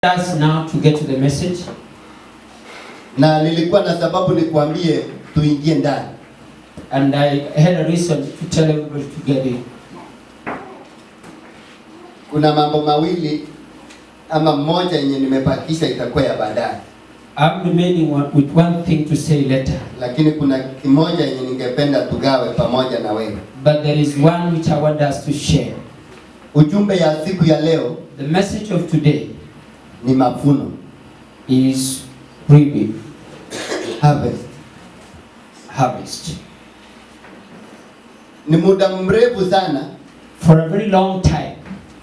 us now to get to the message. na nilikuwa na sababu nikuambie tuingie ndani. And I had a reason to tell everybody to get in. Kuna mambo mawili ama mmoja yenye nimebakisha itakuwa ya baadaye, I'm remaining one, with one thing to say later. lakini kuna kimoja yenye ningependa tugawe pamoja na wewe. But there is one which I want us to share. Ujumbe ya siku ya leo The message of today ni mavuno, is reaping, harvest. harvest. Ni muda mrefu sana For a very long time,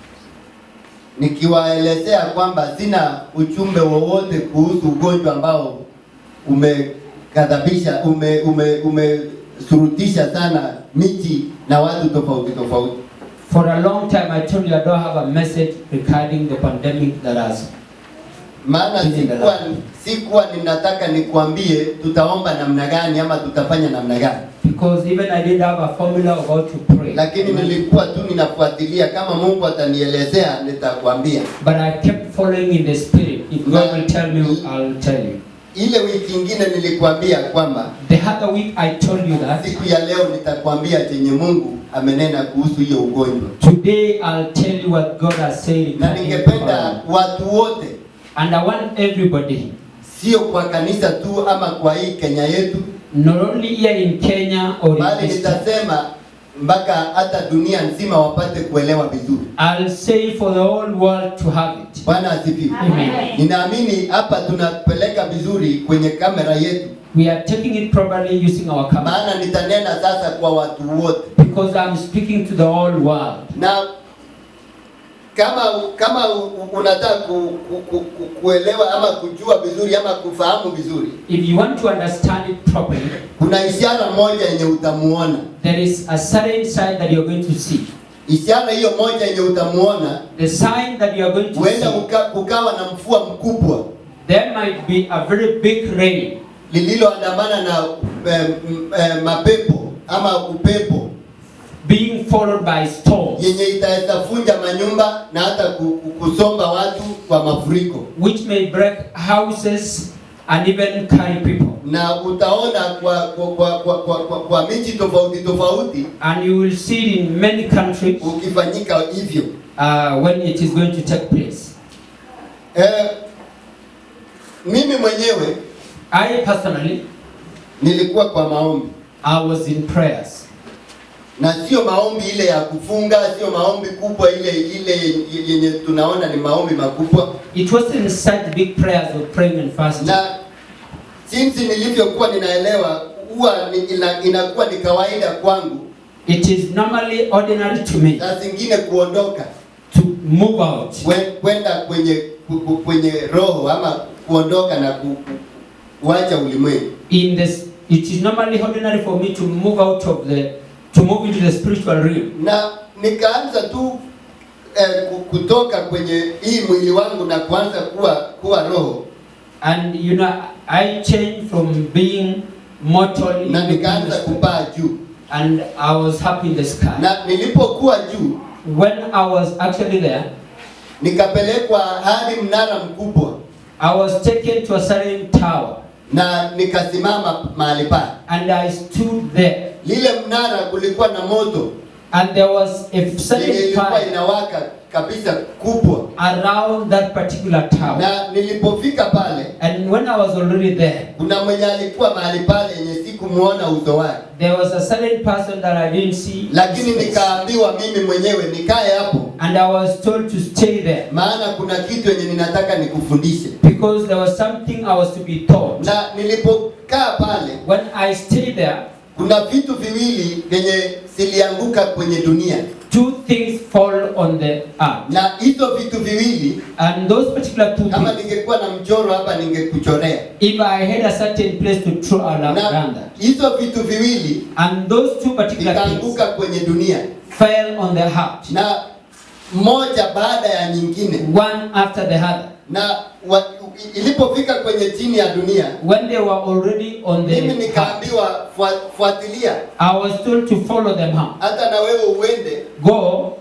nikiwaelezea kwamba sina ujumbe wowote kuhusu ugonjwa ambao umekadhabisha ume, ume, umesurutisha sana miji na watu tofauti tofauti. for a long time, I told you I don't have a message regarding the pandemic that has. Maana sikuwa, sikuwa ninataka nikuambie tutaomba namna gani ama tutafanya namna gani, Because even I didn't have a formula of how to pray. lakini nilikuwa tu ninafuatilia, kama Mungu atanielezea nitakwambia. But I kept following in the spirit. If God will tell me, I'll tell you. Ile wiki ingine nilikwambia kwamba The other week I told you that. siku ya leo nitakwambia chenye Mungu amenena kuhusu hiyo ugonjwa. Today I'll tell you what God has said. na regarding ningependa corona. watu wote, And I want everybody, sio kwa kanisa tu ama kwa hii Kenya yetu, not only here in Kenya or in bali East, nitasema mpaka hata dunia nzima wapate kuelewa vizuri. I'll say for the whole world to have it. Bwana asifiwe. Amen. Ninaamini hapa tunapeleka vizuri kwenye kamera yetu, We are taking it properly using our camera. maana nitanena sasa kwa watu wote, Because I'm speaking to the whole world. na kama kama u- unataka ku, ku, ku, ku, kuelewa ama kujua vizuri ama kufahamu vizuri, If you want to understand it properly, kuna ishara moja yenye utamuona. there is a certain sign that you're going to see. Ishara hiyo moja yenye utamuona The sign that you are going to huenda see, uka, kukawa na mvua mkubwa there might be a very big rain lililoandamana na eh, m- eh, mapepo ama upepo being followed by storms, yenye itaweza vunja manyumba na hata ku- ku- kusomba watu kwa mafuriko, which may break houses and even carry people. na utaona kwa kwa, kwa, kwa, kwa, kwa, kwa miji tofauti tofauti And you will see it in many countries ukifanyika hivyo. uh, when it is going to take place. Eh, mimi mwenyewe I personally, nilikuwa kwa maombi I was in prayers. na sio maombi ile ya kufunga, sio maombi kubwa ile ile yenye tunaona ni maombi makubwa. It wasn't such big prayers of praying and fasting. Na jinsi nilivyokuwa ninaelewa, huwa ni, ina, inakuwa ni kawaida kwangu It is normally ordinary to me saa zingine kuondoka to move out kwe- kwenda kwenye ku- ku- kwenye roho ama kuondoka na ku, ku, kuacha ulimwengu. in this. It is normally ordinary for me to move out of the to move into the spiritual realm. Na nikaanza tu eh, ku- kutoka kwenye hii mwili wangu na kuanza kuwa kuwa roho And you know, I changed from being mortal na into nikaanza the spirit. kupaa juu, and I was happy in the sky. na nilipokuwa juu When I was actually there, nikapelekwa hadi mnara mkubwa I was taken to a certain tower na nikasimama mahali pale. and I stood there. Lile mnara kulikuwa na moto And there was a yenye certain ilikuwa fire inawaka kabisa kubwa, around that particular tower. na nilipofika pale, And when I was already there, kuna mwenye alikuwa mahali pale yenye sikumuona uso wake, there was a certain person that I didn't see. his lakini face. nikaambiwa mimi mwenyewe nikae hapo, And I was told to stay there maana kuna kitu yenye ninataka nikufundishe. because there was something I was to be taught. Na nilipokaa pale, When I stayed there, kuna vitu viwili vyenye zilianguka kwenye dunia, two things fall on the earth. na hizo vitu viwili, And those particular two kama things, ningekuwa na mchoro hapa, ningekuchorea. if I had a certain place to throw around Na that, hizo vitu viwili and those two particular things vikaanguka kwenye dunia, fell on the heart, na moja baada ya nyingine, one after the other. na wa, ilipofika kwenye chini ya dunia, When they were already on the mimi heart, nikaambiwa "Fua- fuatilia, I was told to follow them out. hata na wewe uende Go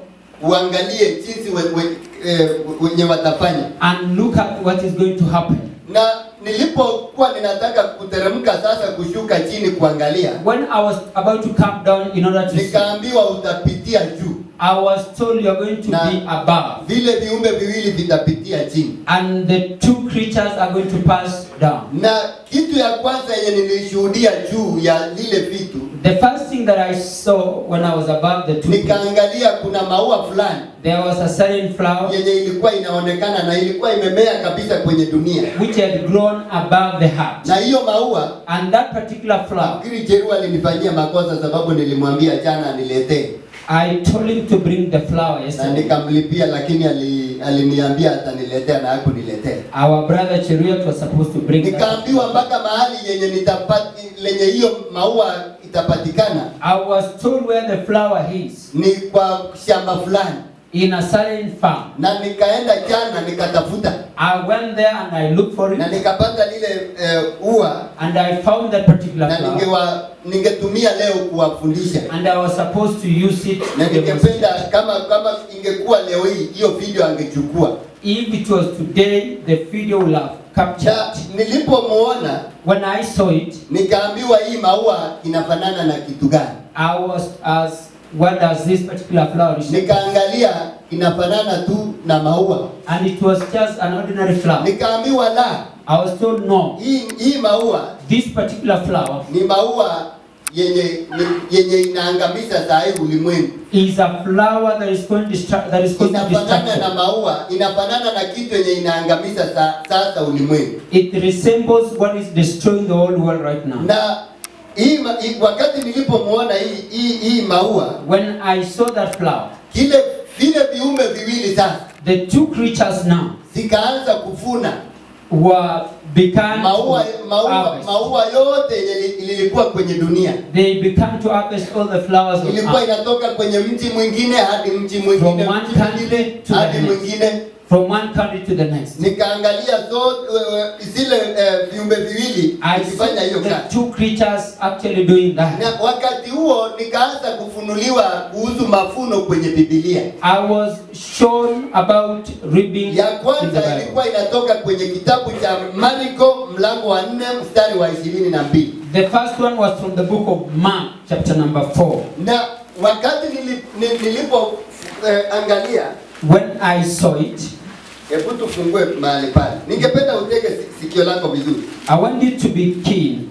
uangalie jinsi we, we, eh, wenye watafanya. and look at what is going to happen. Na nilipokuwa ninataka kuteremka sasa kushuka chini kuangalia, When I was about to come down in order to see, nikaambiwa utapitia juu, I was told you are going to Na- be above, vile viumbe viwili vitapitia chini. and the two creatures are going to pass down. Na kitu ya kwanza yenye nilishuhudia juu ya lile vitu, The first thing that I saw when I was above the two, creatures, nikaangalia kuna maua fulani there was a certain flower yenye ilikuwa inaonekana na ilikuwa imemea kabisa kwenye dunia, which had grown above the heart. na hiyo maua And that particular flower, nafikiri Jeru alinifanyia makosa sababu nilimwambia jana aniletee I told him to bring the flower na yesterday. nikamlipia, lakini ali, aliniambia ataniletea na hakuniletea. Our brother Cheruiyot was supposed to bring that. Nikaambiwa mpaka mahali yenye nitapati, lenye hiyo maua itapatikana I was told where the flower is ni kwa shamba fulani, in a certain farm. na nikaenda jana nikatafuta I went there and I looked for na it nikapata lile eh, ua and I found that particular na flower ningewa, ningetumia leo kuwafundisha and I was supposed to use it. na to demonstrate. ningependa kama kama ingekuwa leo hii hiyo video angechukua. If it was today, the video will have captured. Na nilipomuona When I saw it, nikaambiwa hii maua inafanana na kitu gani? I was asked, what does this particular flower represent? Nikaangalia inafanana tu na maua, And it was just an ordinary flower. nikaambiwa la, I was told, no, hii hii maua this particular flower ni maua yenye ni, yenye inaangamiza saa hii ulimwengu. is a flower that is going to destru- that is going to Inafanana na destruction. maua, inafanana na kitu yenye inaangamiza sa, sasa ulimwengu. It resembles what is destroying the whole world right now. Na hii, ma- hii wakati nilipomuona hii, hii, hii maua When I saw that flower, kile vile viumbe viwili sasa the two creatures now zikaanza kufuna were began maua, to maua, harvest. maua yote yenye li- lilikuwa kwenye dunia They began to harvest all the flowers of ilikuwa earth, inatoka kwenye mti mwingine hadi mti From mwingine one mti country mwingine to the hadi next. mwingine. from one country to the next. Nikaangalia zote zile eh, viumbe viwili I ikifanya saw hiyo the kazi, two creatures actually doing that. na wakati huo nikaanza kufunuliwa kuhusu mafuno kwenye Biblia. I was shown about reaping Ya in the kwanza Bible. ilikuwa inatoka kwenye kitabu cha Marko mlango wa nne mstari wa ishirini na mbili The first one was from the book of Mark, chapter number 4. na wakati nili- ni- nilipo eh, angalia When I saw it, Hebu tufungue mahali pale. Ningependa utege si- sikio lako vizuri, I want you to be keen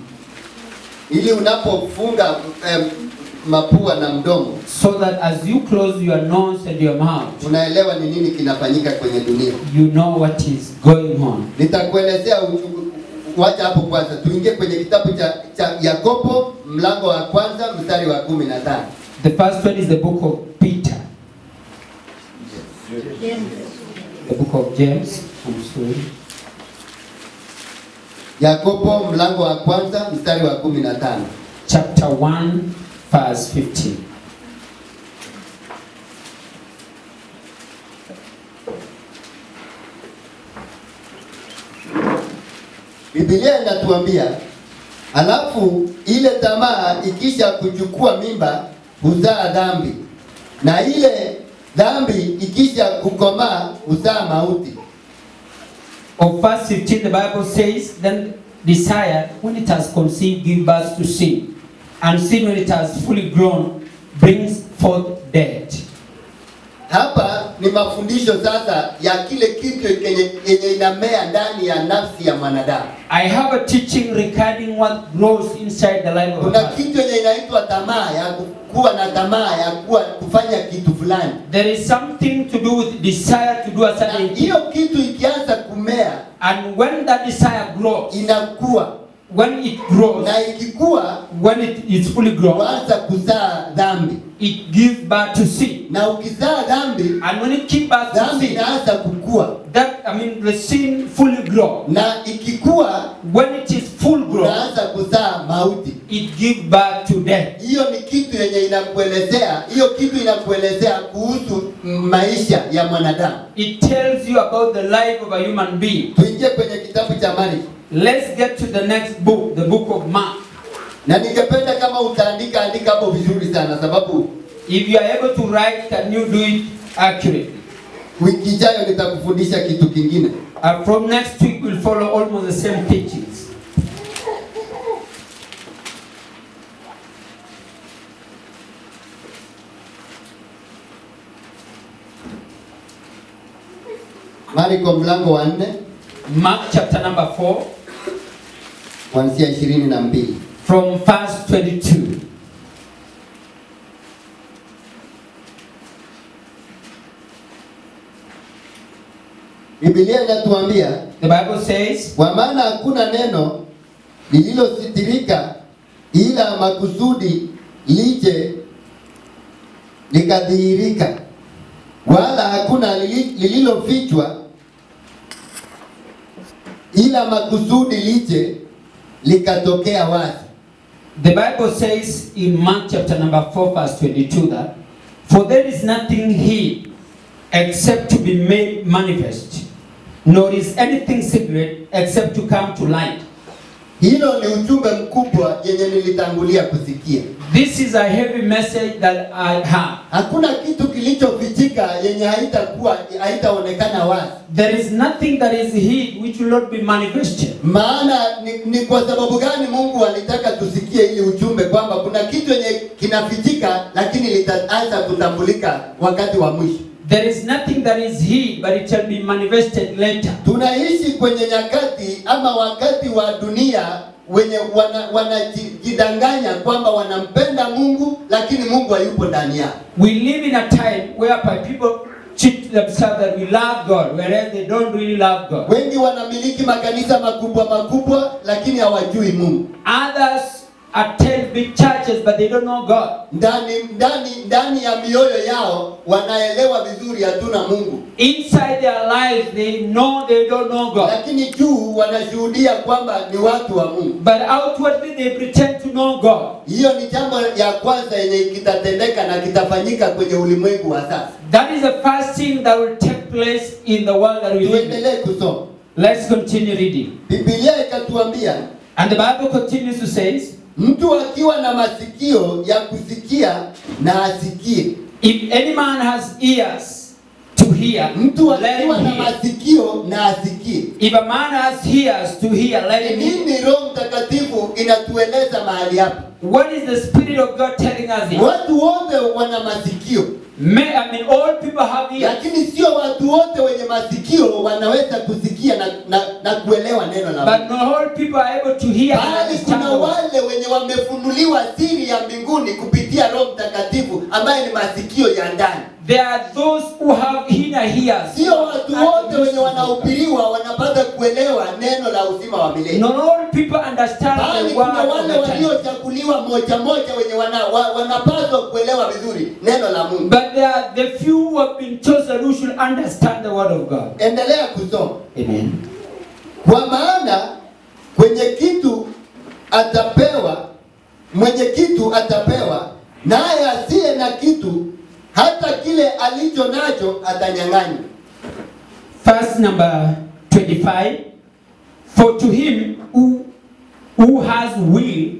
ili unapofunga em, mapua na mdomo so that as you close your nose and your mouth, unaelewa ni nini kinafanyika kwenye dunia. you know what is going on. Nitakuelezea uchungu- wacha hapo kwanza, tuingie kwenye kitabu cha, cha Yakobo mlango wa kwanza mstari wa kumi na tano. The first one is the book of Peter, the book of James. I'm sorry. Yakobo mlango wa kwanza mstari wa kumi na tano. chapter 1, verse 15. Biblia inatuambia alafu ile tamaa ikisha kuchukua mimba huzaa dhambi, na ile dhambi ikisha kukomaa huzaa mauti. Of verse 15, the Bible says, Then desire, when it has conceived, give birth to sin. And sin, when it has fully grown, brings forth death. Hapa ni mafundisho sasa ya kile kitu yenye, yenye inamea ndani ya nafsi ya mwanadamu. I have a teaching regarding what grows inside the life of a Kuna person. kitu yenye inaitwa tamaa ya kuwa na tamaa ya kuwa kufanya kitu fulani, There is something to do with desire to do a na certain thing. hiyo kitu ikianza kumea And when that desire grows, inakuwa, when it grows, na ikikua when it is fully grown, kuanza kuzaa dhambi, it gives birth to sin. na ukizaa dhambi, And when it gives birth to dhambi sin, inaanza kukua, that I mean the sin fully grown. na ikikua When it is full grown, unaanza kuzaa mauti. it gives birth to death. Hiyo ni kitu yenye inakuelezea, hiyo kitu inakuelezea kuhusu maisha ya mwanadamu. It tells you about the life of a human being. Tuingie kwenye kitabu cha Marko, Let's get to the next book, the book of Mark. na ningependa kama utaandika andika hapo vizuri sana, sababu If you are able to write, can you do it accurately. Wiki ijayo nitakufundisha kitu kingine. Uh, from next week, we'll follow almost the same teachings. Marko mlango wa nne Mark chapter number 4, kuanzia ishirini na mbili. from verse 22. Biblia inatuambia The Bible says, kwa maana hakuna neno lililositirika ila makusudi lije likadhihirika, wala hakuna lili- lililofichwa ila makusudi lije likatokea wazi. The Bible says in Mark chapter number 4, verse 22 that, For there is nothing hid except to be made manifest, nor is anything secret except to come to light. Hilo ni ujumbe mkubwa yenye nilitangulia kusikia. This is a heavy message that I have. Hakuna kitu kilichofichika yenye haitakuwa haitaonekana wazi. There is nothing that is hid which will not be manifested. Maana ni, ni kwa sababu gani Mungu alitaka tusikie ili ujumbe kwamba kuna kitu yenye kinafichika lakini litaanza kutambulika wakati wa mwisho. There is nothing that is hid, but it shall be manifested later. Tunaishi kwenye nyakati ama wakati wa dunia wenye wanajidanganya kwamba wanampenda Mungu lakini Mungu hayupo ndani yao. We live in a time whereby people cheat themselves that we love God, whereas they don't really love God. Wengi wanamiliki makanisa makubwa makubwa lakini hawajui Mungu. Others attend big churches, but they don't know God. Ndani ndani ndani ya mioyo yao wanaelewa vizuri hatuna Mungu. Inside their lives, they know they don't know God. lakini juu wanashuhudia kwamba ni watu wa Mungu. But outwardly, they pretend to know God. Hiyo ni jambo ya kwanza yenye kitatendeka na kitafanyika kwenye ulimwengu wa sasa. That is the first thing that will take place in the world that we live in. Tuendelee kusoma. Let's continue reading. Biblia ikatuambia And the Bible continues to say, mtu akiwa na masikio ya kusikia na asikie. If any man has ears to hear, Mtu let him akiwa na hear. masikio na asikie. If a man has ears to hear, let him hear. Nini Roho Mtakatifu inatueleza mahali hapa? What is the Spirit of God telling us here? Watu wote wana masikio, May, I mean, all people have ears. lakini sio watu wote wenye masikio wanaweza kusikia na, na, na kuelewa neno la Mungu. But not all people are able to hear and bali understand. kuna the word. wale wenye wamefunuliwa siri ya mbinguni kupitia Roho Mtakatifu ambaye ni masikio ya ndani. There are those who have inner ears. Sio watu wote wenye wanahubiriwa wanapata kuelewa neno la uzima wa milele, Not all people understand bali the kuna word of wale the time. waliochaguliwa moja moja wenye wana, wa, wanapaswa kuelewa vizuri neno la Mungu. But there are the few who have been chosen who should understand the word of God. Endelea kusoma, Amen. kwa maana kwenye kitu atapewa, mwenye kitu atapewa, naye asiye na kitu hata kile alicho nacho atanyang'anywa. Verse number 25. For to him who, who has will,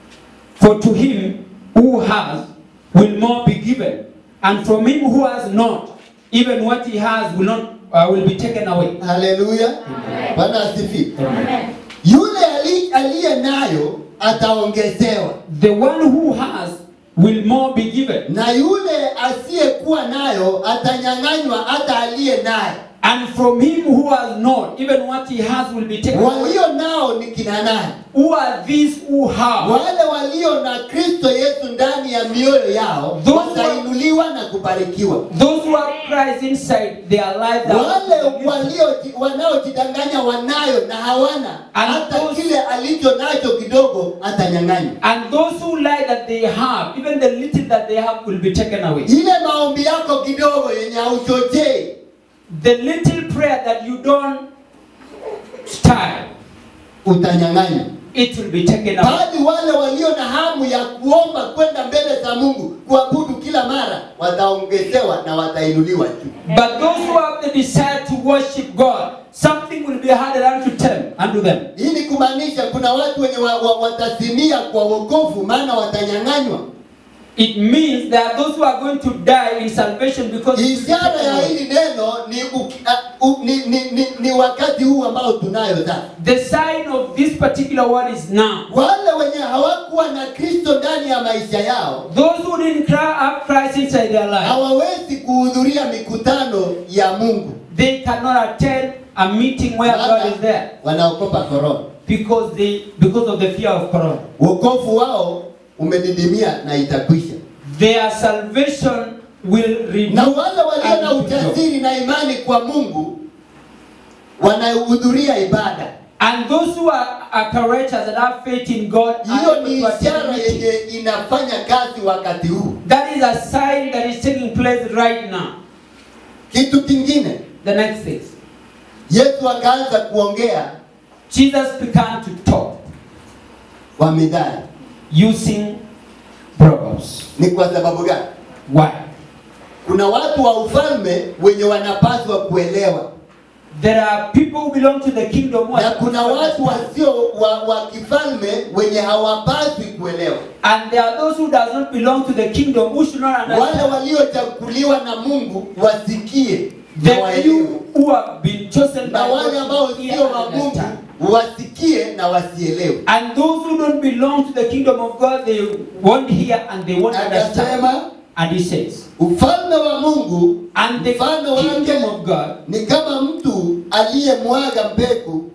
for to him who has will more be given, and from him who has not, even what he has will not uh, will be taken away. Haleluya, Bwana asifiwe. Amen. Yule ali- aliye nayo ataongezewa, The one who has will more be given, na yule asiyekuwa nayo atanyang'anywa hata aliye naye. and from him who has not, even what he has will be taken away. Walio nao ni kina nani? Who are these who have? Wale walio na Kristo Yesu ndani ya mioyo yao Those who- watainuliwa na kubarikiwa. Those who have Christ inside their life. that- Wale walio wanaojidanganya wanayo na hawana, And hata those- kile alicho nacho kidogo atanyang'anywa. And those who lie that they have, even the little that they have, will be taken away. Ile maombi yako kidogo yenye hauchochei The little prayer that you don't start, utanyang'anywa. it will be taken away. Bali wale walio na hamu ya kuomba kwenda mbele za Mungu, kuabudu kila mara, wataongezewa na watainuliwa juu. But those who have the desire to worship God, something will be added unto them. Unto them. Hii ni kumaanisha kuna watu wenye wa, wa, watazimia kwa wokovu, maana watanyang'anywa. It means there are those who are going to die in salvation because Ishara ya hili neno ni, u, uh, u, ni, ni, ni, ni wakati huu ambao tunayo sasa. the sign of this particular word is now. Wale wenye hawakuwa na Kristo ndani ya maisha yao Those who didn't cry up Christ inside their life, hawawezi kuhudhuria mikutano ya Mungu, they cannot attend a meeting where God is there wanaogopa korona. because they because of the fear of corona. Wokovu wao umedidimia na itakwisha. Their salvation will renew Na wale walio na and withdraw. ujasiri na imani kwa Mungu wanahudhuria ibada. And those who are, are courageous and have faith in God are Hiyo able ni to attend ishara meetings. yenye inafanya kazi wakati huu. That is a sign that is taking place right now. Kitu kingine, The next is Yesu akaanza kuongea Jesus began to talk kwa midhali. using proverbs. Ni kwa sababu gani? Why? Kuna watu wa ufalme wenye wanapaswa kuelewa, There are people who belong to the kingdom who are na kuna supposed to watu understand. wasio wa, wa kifalme wenye hawapaswi kuelewa. And there are those who does not belong to the kingdom who should not Wale understand. waliochaguliwa na Mungu wasikie na The waelewe, few who have been chosen na by wale ambao God should hear sio and wa Mungu understand. wasikie na wasielewe. And those who don't belong to the kingdom of God, they won't hear and they won't understand. Akasema And he says, ufalme wa Mungu and the mfano wake kingdom of God ni kama mtu aliyemwaga mbegu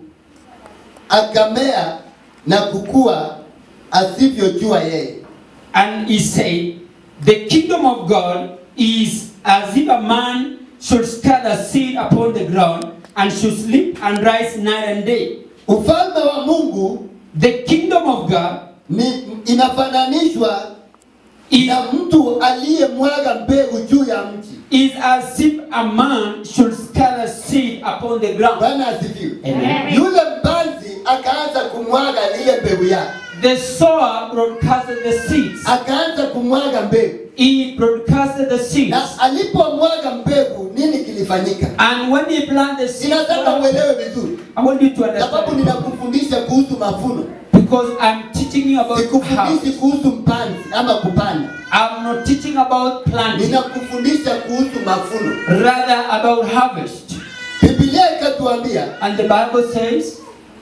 akamea na kukua asivyojua yeye. And he said, The kingdom of God is as if a man should scatter seed upon the ground and should sleep and rise night and day. Ufalme wa Mungu The kingdom of God ni inafananishwa is, na mtu aliyemwaga mbegu juu ya mti. is as if a man should scatter seed upon the ground. Bwana asifiwe. Amen. Yule mpanzi akaanza kumwaga ile mbegu yake, The sower broadcasted the seeds. akaanza kumwaga mbegu, He broadcasted the seeds. na alipomwaga mbegu, nini kilifanyika? And when he planted the seeds, Ninataka uelewe vizuri, I want you to sababu understand. ninakufundisha kuhusu mavuno, Because I'm teaching you about sikufundishi harvest. kuhusu mpanzi ama kupanda, I'm not teaching about planting. ninakufundisha kuhusu mavuno. rather about harvest. Biblia ikatuambia And the Bible says,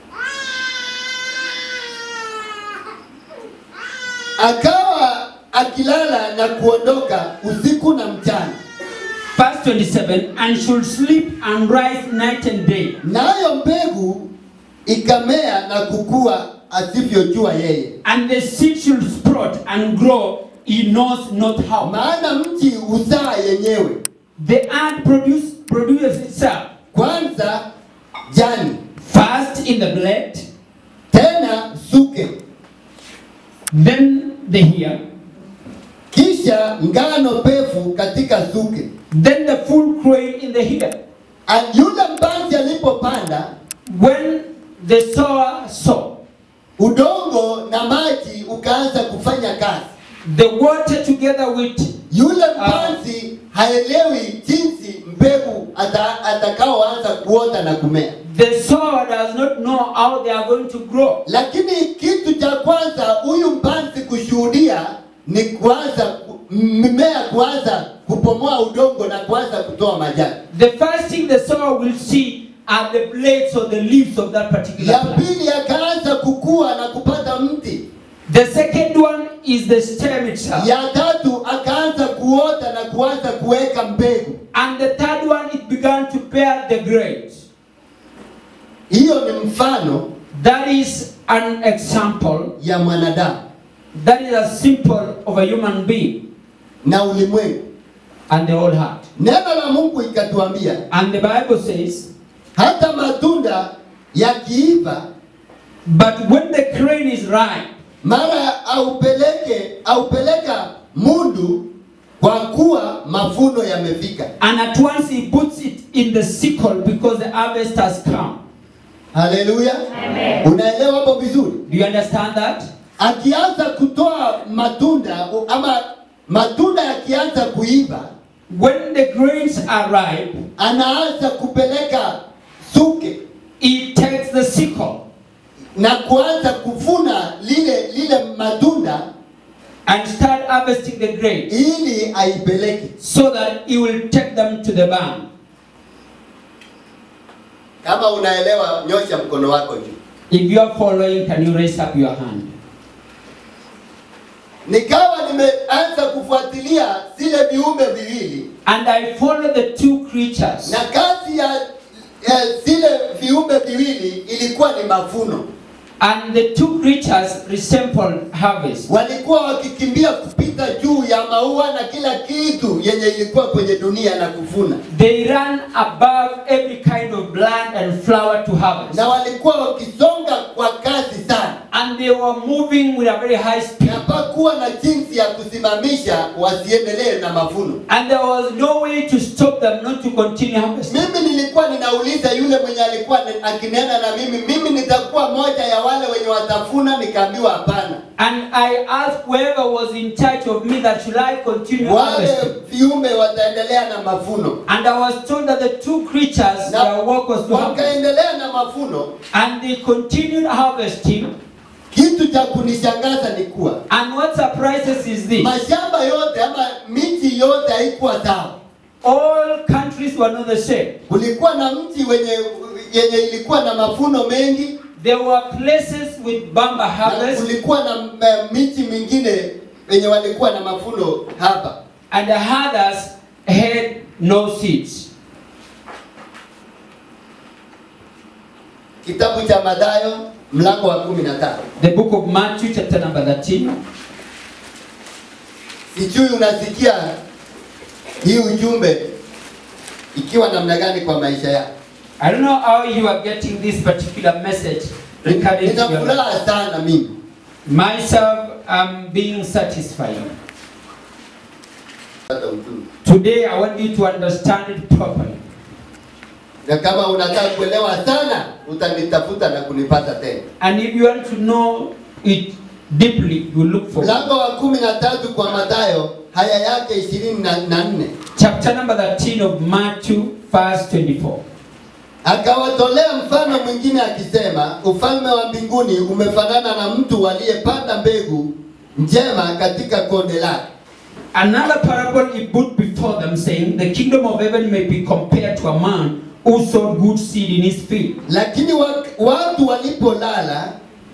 akawa akilala na kuondoka usiku na mchana, verse 27, and should sleep and rise night and day. nayo mbegu ikamea na kukua asivyojua yeye. And the seed should sprout and grow, he knows not how. Maana mti huzaa yenyewe, The earth produce, produces itself, kwanza jani, first in the blade, tena suke, then the ear, kisha ngano pevu katika suke. then the full grain in the ear. A- Yule mpanzi alipopanda, When the sower sow, udongo na maji ukaanza kufanya kazi. the water together with Yule mpanzi haelewi jinsi mbegu ata, atakaoanza kuota na kumea, the sower does not know how they are going to grow. lakini kitu cha kwanza huyu mpanzi kushuhudia ni kuanza ku- mimea kuanza kupomoa udongo na kuanza kutoa majani. The first thing the sower will see are the blades or the leaves of that particular Ya plant. pili akaanza kukua na kupata mti. The second one is the stem itself. Ya tatu akaanza kuota na kuanza kuweka mbegu. And the third one, it began to bear the grapes. Hiyo ni mfano That is an example. ya mwanadamu That is a symbol of a human being na ulimwengu. and the whole heart. Neno la Mungu ikatuambia And the Bible says, hata matunda yakiiva, but when the grain is ripe, mara aupeleke aupeleka mundu, kwa kuwa mavuno yamefika. and at once he puts it in the sickle because the harvest has come. Haleluya, unaelewa hapo vizuri? Do you understand that? Akianza kutoa matunda u- ama matunda yakianza kuiva, When the grains are ripe, anaanza kupeleka suke he takes the sickle na kuanza kuvuna lile lile matunda and start harvesting the grapes ili aipeleke. so that he will take them to the barn. Kama unaelewa, nyosha mkono wako juu. If you are following, can you raise up your hand? Nikawa nimeanza kufuatilia zile viumbe viwili And I followed the two creatures. na kazi ya ya zile viumbe viwili ilikuwa ni mavuno. And the two creatures resembled harvest. Walikuwa wakikimbia kupita juu ya maua na kila kitu yenye ilikuwa kwenye dunia na kuvuna, They ran above every kind of plant and flower to harvest. na walikuwa wakisonga kwa kasi sana, And they were moving with a very high speed. na hapakuwa na jinsi ya kusimamisha wasiendelee na mavuno. And there was no way to stop them not to continue harvesting. Mimi nilikuwa ninauliza yule mwenye alikuwa ni- akinena na mimi, mimi nitakuwa moja ya wale wenye watafuna? Nikaambiwa hapana, And I asked whoever was in charge of me that should I continue wale harvesting. viumbe wataendelea na mavuno, And I was told that the two creatures, na their work was to harvest. wakaendelea na mavuno. And they continued harvesting. Kitu cha kunishangaza ni kuwa And what surprises is this mashamba yote ama miti yote haikuwa sawa. all countries were not the same. Kulikuwa na mti wenye yenye ilikuwa na mavuno mengi There were places with bamba na harvest, kulikuwa na m- miti mingine wenye walikuwa na mavuno hapa. and the others had no seeds. Kitabu cha Mathayo mlango wa kumi na tano. The book of Matthew, chapter number 13. Sijui unasikia hii ujumbe ikiwa namna gani kwa maisha yako. I don't know how you are getting this particular message regarding to Nina your life. furaha sana mimi Myself, I'm being satisfied. Pata ujumbe. Today, I want you to understand it properly. na kama unataka kuelewa sana utanitafuta na kunipata tena. And if you want to know it deeply, you look for Mlango wa kumi na tatu kwa Mathayo haya yake ishirini na na nne chapter number 13 of Matthew, verse 24. akawatolea mfano mwingine akisema, ufalme wa mbinguni umefanana na mtu aliyepanda mbegu njema katika konde lake. Another parable he put before them, saying, The kingdom of heaven may be compared to a man who sowed good seed in his field. Lakini wa, watu walipolala,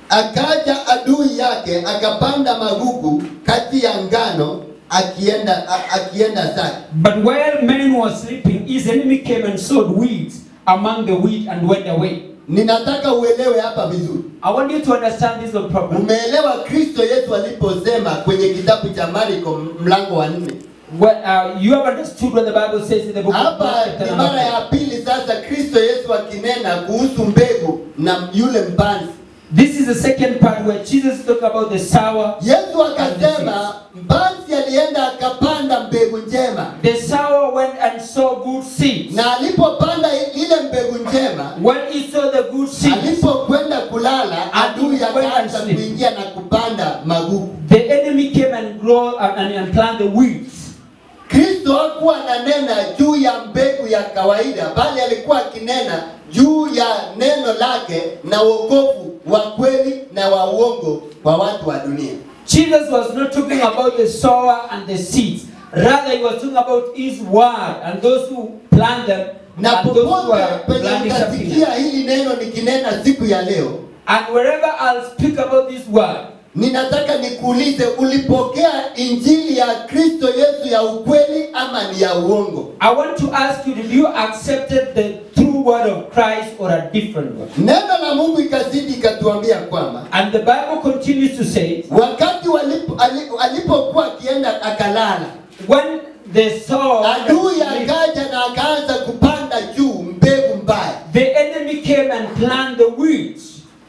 akaja adui yake akapanda magugu kati ya ngano, akienda a, akienda zake. But while men were sleeping, his enemy came and sowed weeds among the wheat and went away. Ninataka uelewe hapa vizuri. I want you to understand this one properly. Umeelewa Kristo Yesu aliposema kwenye kitabu cha Marko mlango wa nne. What, uh, you have understood what the Bible says in the book of Hapa Mark, chapter ni number mara ya five. pili sasa Kristo Yesu akinena kuhusu mbegu na yule mpanzi. This is the second part where Jesus talked about the sour. Yesu akasema mpanzi alienda akapanda mbegu njema, The sour went and sowed good seeds. na alipopanda ile mbegu njema, When he saw the good seeds, alipokwenda kulala, adui Went and akaanza sleep. kuingia na kupanda magugu. the enemy came and grew and, and, and planted the weeds. Kristo hakuwa ananena juu ya mbegu ya kawaida, bali alikuwa akinena juu ya neno lake na wokovu wa kweli na wa uongo kwa watu wa dunia. Jesus was not talking about the sower and the seeds. Rather, he was talking about his word and those who plant them Na and those who popote are penye planting something. else. utasikia hili neno nikinena siku ya leo, And wherever I'll speak about this word, ninataka nikuulize, ulipokea injili ya Kristo Yesu ya ukweli ama ni ya uongo? I want to ask you, did you accepted the true word of Christ or a different one? Neno la Mungu ikazidi ikatuambia kwamba And the Bible continues to say, wakati walipo, ali- alipokuwa akienda akalala when the sower, adui akaja na akaanza kupanda juu mbegu mbaya. the enemy came and planted the weeds.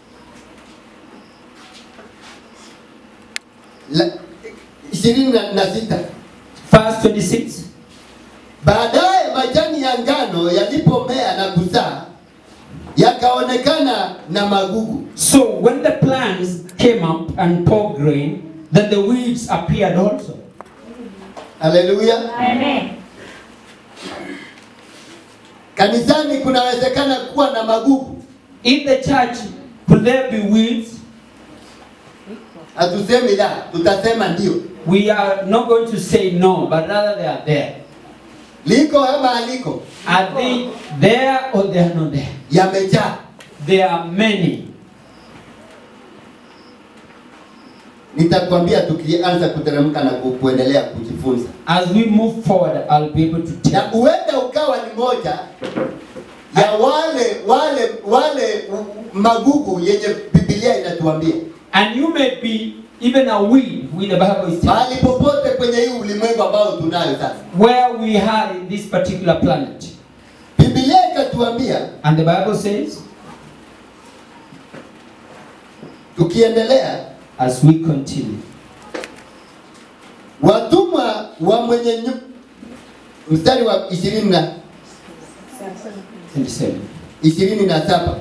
La- ishirini na- na sita. Verse 26. Baadaye majani ya ngano yalipomea na kuzaa yakaonekana na magugu. So when the plants came up and poured grain, then the weeds appeared also. Haleluya! Amen. Kanisani kunawezekana kuwa na magugu. In the church, could there be weeds? Hatusemi la, tutasema ndio. we are not going to say no, but rather they are there. liko ama haliko? Are they there or they are not there? Yamejaa. There are many. Nitakwambia tukianza kuteremka na ku- kuendelea kujifunza, As we move forward, I'll be able to na tell. huenda ukawa ni moja ya wale wale wale magugu yenye Biblia inatuambia And you may be even a weed with the Bible is telling. mahali popote kwenye hii ulimwengu ambao tunayo sasa. Where we are in this particular planet. Biblia ikatuambia And the Bible says, tukiendelea, as we continue, watumwa wa mwenye nyu... mstari wa ishirini na 27. ishirini na saba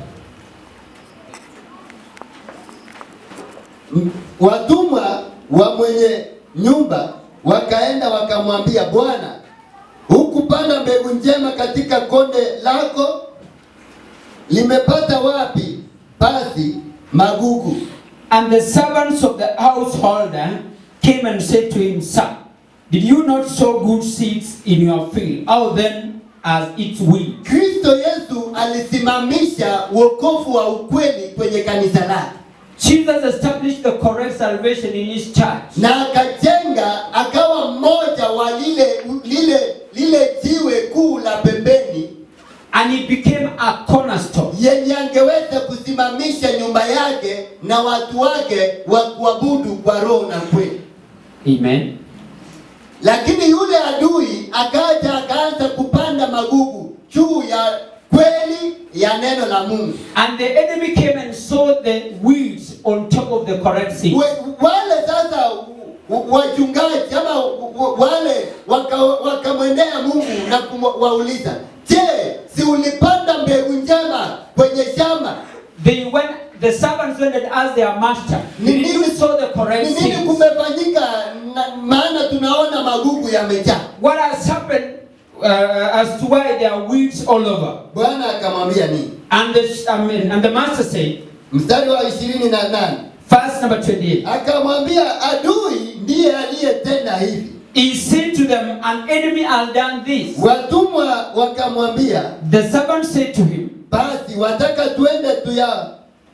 M- watumwa wa mwenye nyumba wakaenda wakamwambia Bwana, hukupanda mbegu njema katika konde lako? Limepata wapi basi magugu? And the servants of the householder came and said to him, Son, did you not sow good seeds in your field? How then as its wheat? Kristo Yesu alisimamisha wokovu wa ukweli kwenye kanisa lake Jesus established the correct salvation in his church. na akajenga akawa mmoja wa lile lile lile jiwe kuu la pembeni And he became a cornerstone. yenye angeweza kusimamisha nyumba yake na watu wake wa kuabudu kwa roho na kweli. Amen. Lakini yule adui akaja akaanza kupanda magugu juu ya kweli ya neno la Mungu. And the enemy came and sowed the weeds on top of the correct seed. We, wale sasa w- wachungaji ama w- wale waka- wakamwendea Mungu na kuwauliza, je, si ulipanda mbegu njema kwenye shamba? They went, the servants went and asked their master, Ni Did you nini- sow the Ni correct nini seeds? kumefanyika? Na- Maana tunaona magugu yamejaa. What has happened uh, as to why there are weeds all over? Bwana akamwambia nini? And the, I mean, and the master said, Mstari wa ishirini na nane verse number 28, akamwambia adui ndiye aliyetenda hivi. He said to them, An enemy has done this. Watumwa wakamwambia The servant said to him, basi wataka tuende tuya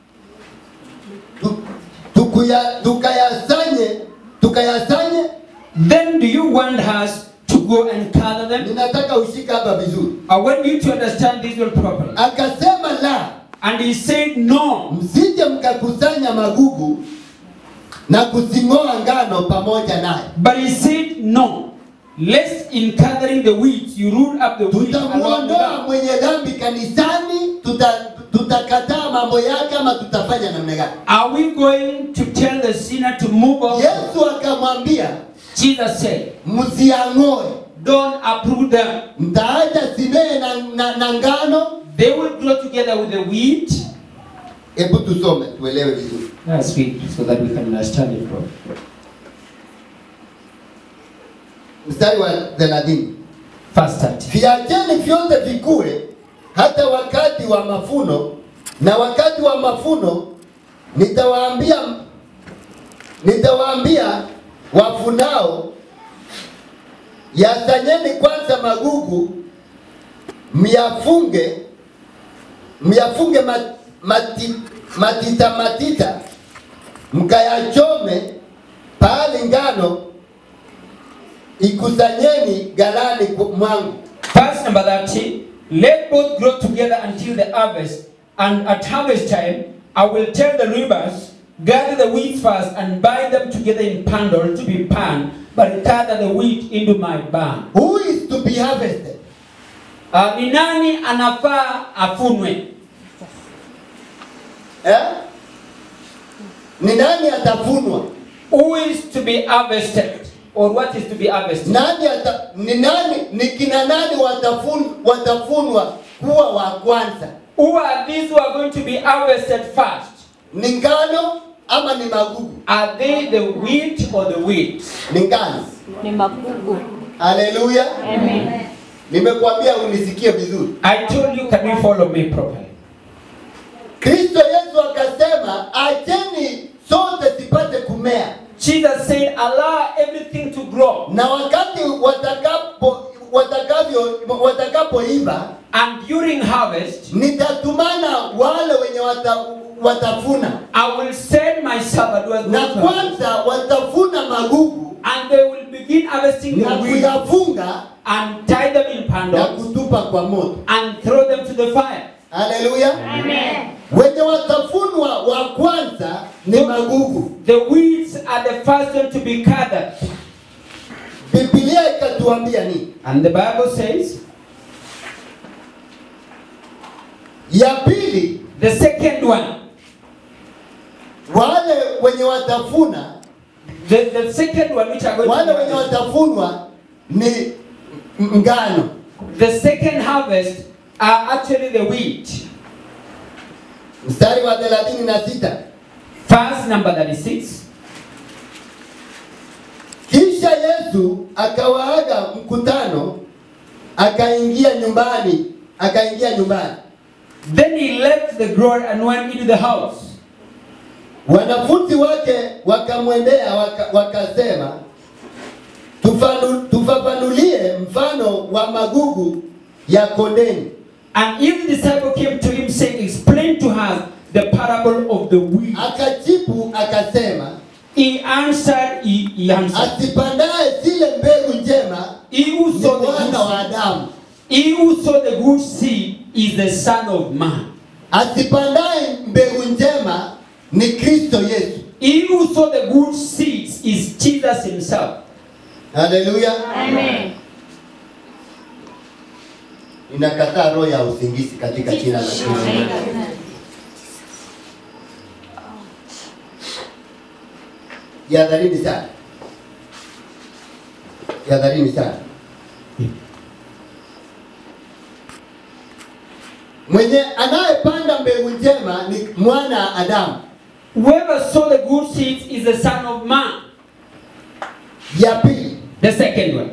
tu, tukuya, tukayasanye tukayasanye. Then do you want us to go and gather them? Ninataka ushika hapa vizuri. I want you to understand this well properly. Akasema la, And he said, No, msije mkakusanya magugu na kuzing'oa ngano pamoja naye. But he said, No, lest in gathering the weeds you root up the wheat along with Tutamuondoa them. mwenye dhambi kanisani, tuta- tutakataa mambo yake ama tutafanya namna gani? Are we going to tell the sinner to move on? Yesu akamwambia Jesus said, msiang'oe, Don't uproot them. mtaacha simee na, na, na ngano. They will grow together with the wheat. Hebu tusome tuelewe vizuri. That's sweet, so that we can understand it properly. Mstari wa 30. Verse 30. Viacheni vyote vikue hata wakati wa mafuno, na wakati wa mafuno nitawaambia nitawaambia wafunao, yasanyeni kwanza magugu, myafunge myafunge mat- mati, matita matita, mkayachome pahali ngano ikusanyeni ghalani ku- mwangu. Verse number 30. Let both grow together until the harvest, and at harvest time I will tell the reapers, gather the wheat first and bind them together in bundle to be panned, but gather the wheat into my barn. Who is to be harvested? Uh, ni nani anafaa afunwe? Eh? Ni nani atafunwa? Who is to be harvested? Or what is to be harvested? Nani ata, ni nani ni kina nani watafun, watafunwa kuwa wa kwanza? Who are these who are going to be harvested first? Ni ngano ama ni magugu? Are they the wheat or the wheat? Ni ngano. ni magugu. Haleluya. Amen. Nimekuambia unisikie vizuri. I told you, can you follow me properly? Kristo Yesu akasema, acheni sote zipate kumea. Jesus said, allow everything to grow. na wakati watakapo watakavyo watakapoiva And during harvest, nitatumana wale wenye wata, watafuna I will send my servant who has na gone to harvest, kwanza watafuna magugu and they will begin harvesting na the wheat kuyafunga and tie them in na bundles kutupa kwa moto and throw them to the fire. haleluya wenye watafunwa wa kwanza ni magugu The weeds are the first one to be gathered. bibilia ikatuambia nini And the Bible says, ya pili the second one, wale wenye watafuna the, the second one which are going wale to wenye harvest, watafunwa ni ngano the second harvest are actually the wheat. mstari wa thelathini na sita Verse number 36. kisha yesu akawaaga mkutano akaingia nyumbani akaingia nyumbani Then he left the glory and went into the house. wanafunzi wake wakamwendea waka, wakasema "Tufanu- tufafanulie mfano wa magugu ya kondeni And his disciple came to him saying, Explain to us the parable of the wheat. akajibu akasema He answered, he, he answered, asipandaye zile mbegu njema He who ni saw the mwana wa good seed, Adamu, he who saw the good seed is the son of man. asipandaye mbegu njema ni Kristo Yesu. He who saw the good seeds is Jesus himself. Haleluya! Amen. Ninakataa roho ya usingizi katika jina la Kristo. Jihadharini sana, jihadharini sana. Mwenye anayepanda mbegu njema ni mwana Adamu. Whoever saw the good seeds is the son of man. Ya pili, The second one.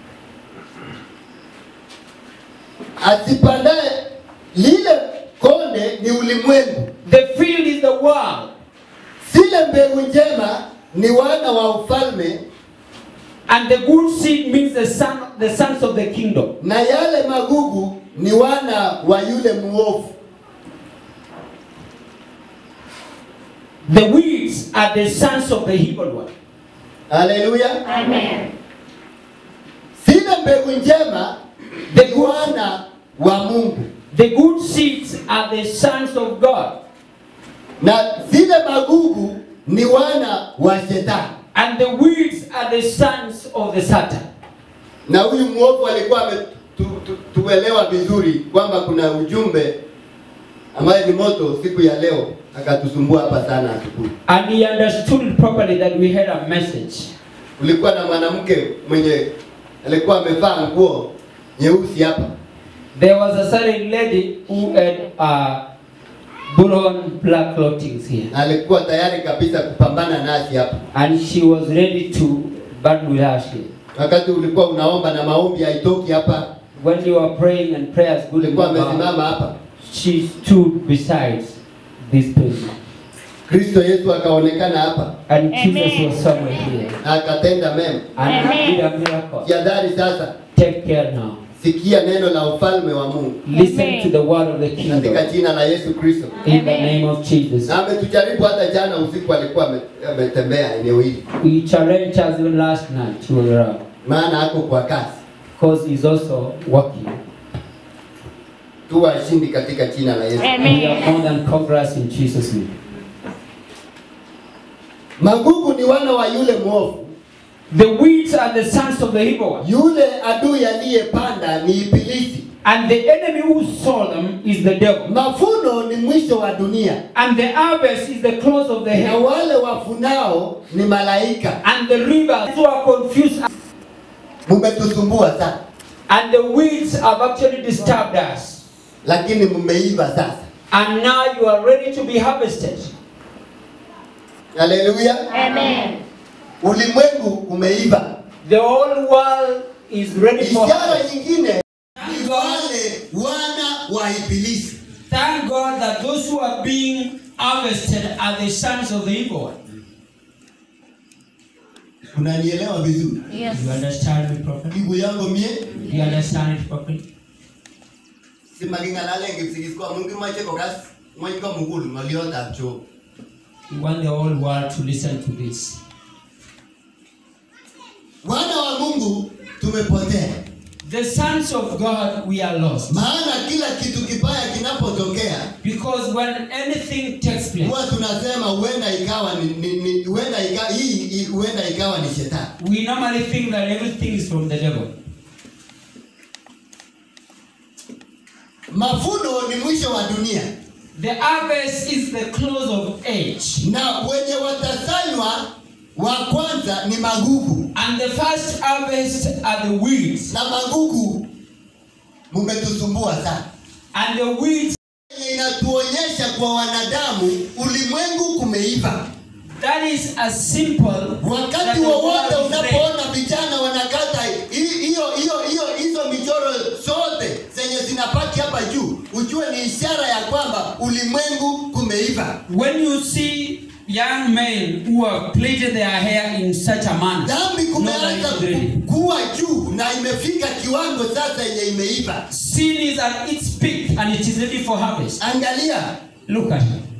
asipandaye lile konde ni ulimwengu, The field is the world, zile mbegu njema ni wana wa ufalme, and the good seed means the son, the sons of the kingdom. na yale magugu ni wana wa yule muovu. The weeds are the sons of the evil one. Haleluya! Amen. Zile mbegu njema The ni good, wana wa Mungu, the good seeds are the sons of God, na zile magugu ni wana wa Shetani. and the weeds are the sons of the Satan. Na huyu muovu alikuwa ametuelewa vizuri kwamba kuna ujumbe ambaye ni moto siku ya leo, akatusumbua hapa sana asubuhi. And he understood it properly that we had a message. Kulikuwa na mwanamke mwenye alikuwa amevaa nguo nyeusi hapa, There was a certain lady who had uh, put on black clothing here, na alikuwa tayari kabisa kupambana nasi hapa. and she was ready to battle with us here. Wakati ulikuwa unaomba na maombi haitoki hapa, When you were praying and prayers good ulikuwa amesimama hapa, she stood beside this person. Kristo Yesu akaonekana hapa And Jesus Amen. was somewhere here. na akatenda mema. And he Amen. did a miracle. Jihadhari sasa, Take care now. sikia neno la ufalme wa Mungu Listen Amen. to the word of the katika kingdom. jina la Yesu Kristo. In the Amen. name of Jesus. Na ametujaribu hata jana usiku, alikuwa ame- ametembea eneo hili, We challenged us even last night to around. maana ako kwa kasi. Because he's also working. Tu washindi katika jina la Yesu. Amen. We are more than conquerors in Jesus' name. Magugu ni wana wa yule mwovu, The weeds are the sons of the evil one. yule adui aliyepanda ni Ibilisi. And the enemy who saw them is the devil. Mavuno ni mwisho wa dunia, And the harvest is the close of the na heaven. wale wafunao ni malaika. And the rivers who are confused. Mumetusumbua sana, And the weeds have actually disturbed us. lakini mmeiva sasa. And now you are ready to be harvested. Haleluya! Amen. Ulimwengu umeiva. The whole world is ready for Ishara harvest. nyingine ni wale wana wa Ibilisi. Thank God that those who are being harvested are the sons of the evil one. unanielewa vizuri Yes. You understand me properly? ndugu yangu mie You understand it properly? simakingalale kipsikiskwa mungu mache kokas ng'ony komugul ng'oliotab Job We want the whole world to listen to this. wana wa mungu tumepotea The sons of God, we are lost. maana kila kitu kibaya kinapotokea Because when anything takes place, huwa tunasema huenda ikawa ni, ni, ni huenda ika, hii hii- huenda ikawa ni shetani we normally think that everything is from the devil. mavuno ni mwisho wa dunia The harvest is the close of age. na wenye watasanywa wa kwanza ni magugu And the first harvest are the weeds. na magugu mumetusumbua sana And the weeds, Yenye inatuonyesha kwa wanadamu ulimwengu kumeiva that is as simple. that wakati the wowote world is ready. unapoona vijana wanakata hi- hiyo hiyo hiyo hizo michoro zote zenye zinapaki hapa juu ujue ni ishara ya kwamba ulimwengu kumeiva When you see young men who have plaited their hair in such a manner, dhambi know that kumeanza it's ready. ku- kuwa juu na imefika kiwango sasa yenye imeiva Sin is at its peak and it is ready for harvest. angalia Look at it.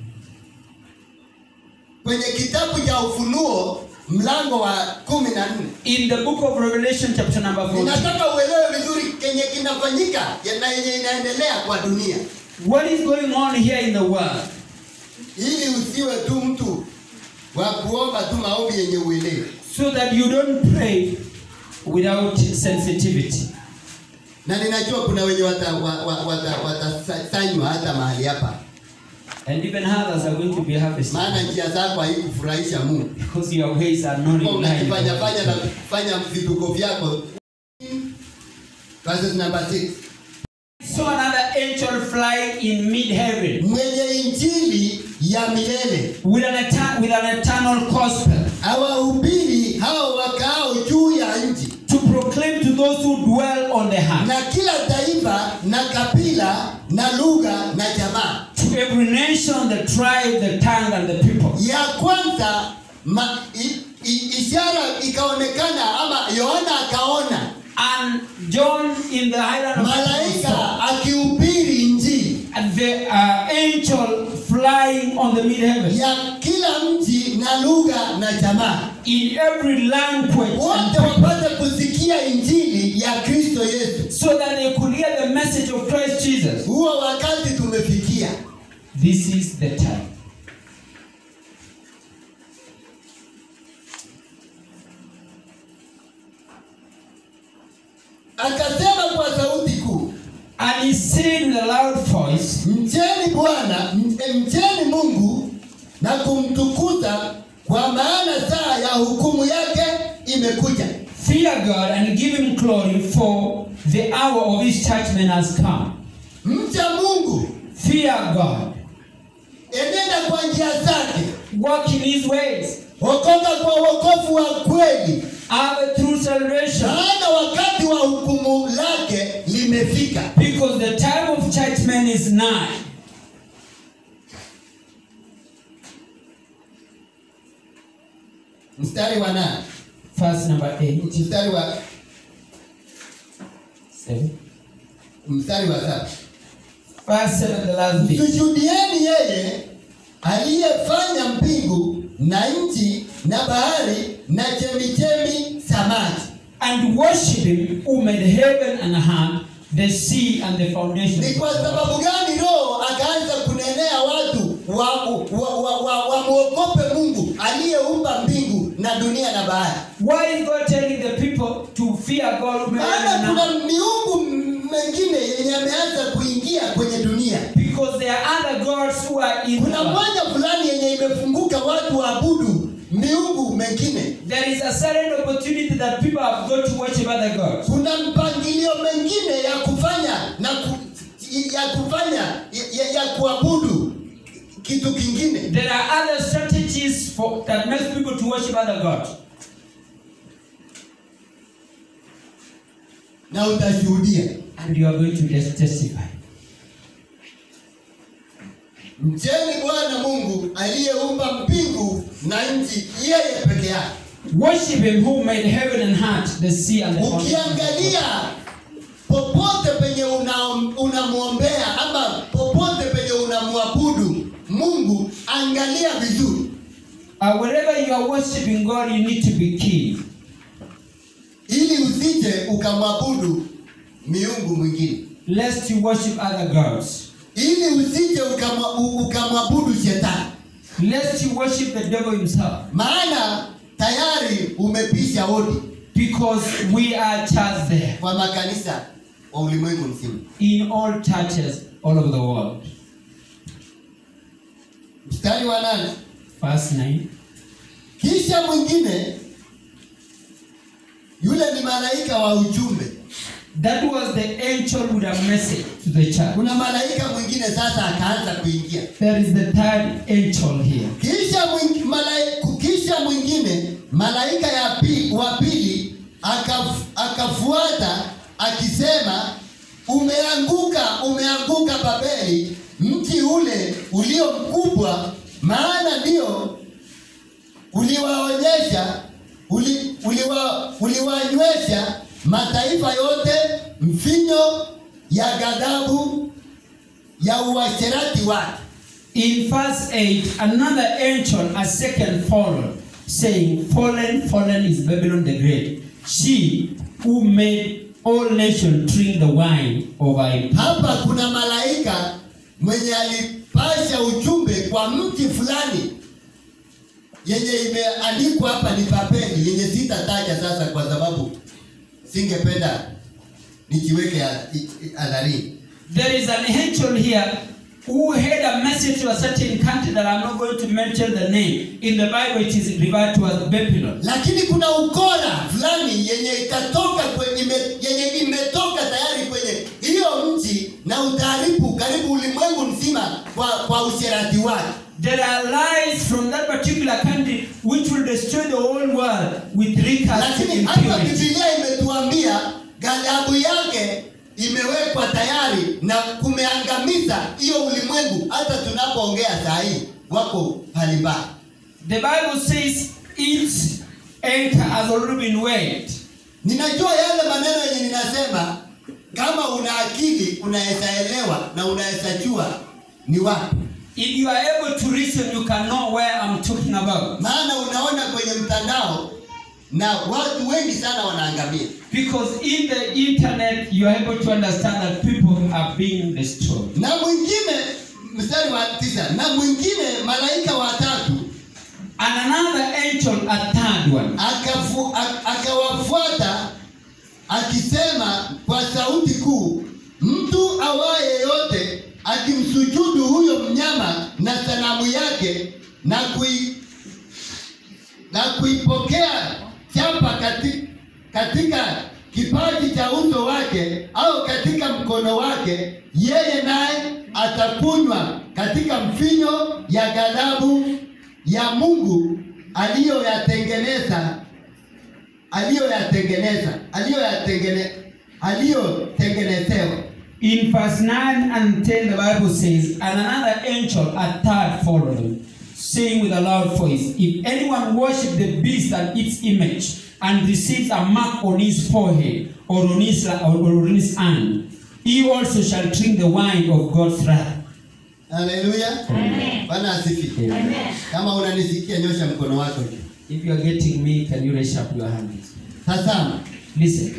kwenye kitabu cha ufunuo mlango wa kumi na nne In the book of Revelation, chapter number 14, ninataka uelewe vizuri kenye kinafanyika ya- na yenye inaendelea kwa dunia what is going on here in the world? ili usiwe tu mtu wa kuomba tu maombi yenye uelewe So that you don't pray without sensitivity. na ninajua kuna wenye watasanywa wata, wata, watasanywa hata mahali hapa And even others are going to be harvested. maana njia zako haikufurahisha mungu Because your ways are not Kwa in line. with unajifanya fanya na God. fanya vituko vyako verses number 6 saw another angel fly in mid-heaven mwenye injili ya milele with an, eta- with an eternal gospel awahubiri hao wakaao juu ya nchi to proclaim to those who dwell on the earth, na kila taifa na kabila na lugha na jamaa to every nation, the tribe, the tongue, and the people. ya kwanza ma, i, i, ishara ikaonekana ama yohana akaona And John in the highland of Patmos saw malaika akihubiri injili and the uh, angel flying on the mid-heaven ya kila mji na lugha na jamaa in every language and wote people, wapate kusikia injili ya kristo yesu so that they could hear the message of Christ Jesus. huo wakati tumefikia This is the time. akasema kwa sauti kuu And he said with a loud voice, mcheni bwana mche- mcheni mungu na kumtukuza kwa maana saa ya hukumu yake imekuja Fear God and give him glory, for the hour of his judgment has come. mcha mungu Fear God. enenda kwa njia zake Walk in his ways. okoka kwa wokovu wa kweli Have a true salvation. maana wakati wa hukumu lake limefika Because the time of judgment is nigh. mstari wa nane Verse number 8. mstari wa Seven. mstari wa saba Verse 7, the last bit. tushuhudieni yeye aliyefanya mbingu na nchi na bahari na chemichemi za maji And worship him who made heaven and earth, the sea and the foundation. ni kwa sababu gani roho akaanza kunenea watu wamwogope wa, wa, wa, wamwogope mungu aliyeumba mbingu na dunia na bahari Why is God telling the people to fear God who made heaven maana and kuna earth? miungu mengine yenye ameanza kuingia kwenye dunia Because there are other gods who are in the kuna world. mwanya fulani yenye imefunguka watu waabudu miungu mengine There is a certain opportunity that people have got to worship other gods. kuna mpangilio mengine ya kufanya na ku, ya kufanya ya, ya kuabudu kitu kingine There are other strategies for that makes people to worship other gods. na utashuhudia And you are going to just testify. mcheni bwana mungu aliyeumba mbingu na nchi yeye peke yake Worship him who made heaven and earth, the sea and the fountains. Ukiangalia popote penye una- unamwombea ama popote penye unamwabudu Mungu, angalia vizuri, Uh, wherever you are worshiping God, you need to be keen. ili usije ukamwabudu miungu mwingine, Lest you worship other gods. ili usije ukamwa- u- ukamwabudu shetani, Lest you worship the devil himself. maana tayari umepisha hodi Because we are church there. kwa makanisa wa ulimwengu mzima. In all churches all over the world. Mstari wa nane, Verse 9. kisha mwingine yule ni malaika wa ujumbe. That was the angel with a message to the church. Kuna malaika mwingine sasa akaanza kuingia, There is the third angel here. kisha mwing, malaika, kisha mwingine malaika ya pi, wa pili akaf, akafuata akisema, umeanguka, umeanguka Babeli, mji ule ulio mkubwa, maana ndio uliwaonyesha uli, uliwa, uliwanywesha mataifa yote mvinyo ya ghadhabu ya uasherati wake. In verse 8, another angel, a second fallen, saying, Fallen, fallen is Babylon the Great, she who made all nations drink the wine of her impurity. Hapa kuna malaika mwenye alipasha ujumbe kwa mti fulani yenye imeandikwa hapa ni Babeli, yenye sitataja sasa kwa sababu singependa nikiweke ha- i- i- hadharini. There is an angel here who had a message to a certain country that I'm not going to mention the name. In the Bible, it is referred to as Babylon. lakini kuna ukora fulani yenye itatoka kwenye, ime, yenye imetoka tayari kwenye hiyo mji na utaharibu karibu ulimwengu mzima kwa, kwa usherati wake. There are lies from that particular country which will destroy the whole world with recast Lakini hapa impurity. Biblia imetuambia ghadhabu yake imewekwa tayari na kumeangamiza hiyo ulimwengu. Hata tunapoongea saa hii wako mbalimbali. The Bible says its anchor has already been weighed. Ninajua yale maneno yenye ninasema, kama una akili unaweza elewa na unaweza jua ni wapi. If you are able to reason, you can know where I'm talking about. maana unaona kwenye mtandao na watu wengi sana wanaangamia Because in the internet, you are able to understand that people are being destroyed. na mwingine mstari wa tisa na mwingine malaika watatu And another angel, a third one, akafu, ak- akawafuata akisema kwa sauti kuu mtu awaye yote akimsujudu huyo mnyama na sanamu yake na kui, na kuipokea chapa kati, katika kipaji cha uso wake au katika mkono wake, yeye naye atakunywa katika mvinyo ya ghadhabu ya Mungu aliyoyatengeneza aliyoyatengeneza aliyoyatengene aliyotengenezewa. In verse 9 and 10, the Bible says, And another angel, a third, followed him, saying with a loud voice, If anyone worship the beast and its image, and receives a mark on his forehead or on his, or on his hand, he also shall drink the wine of God's wrath. Haleluya, Amen. Bwana asifiwe. Amen. Kama unanisikia nyosha mkono wako juu. If you are getting me, can you raise up your hands? Tazama, Listen.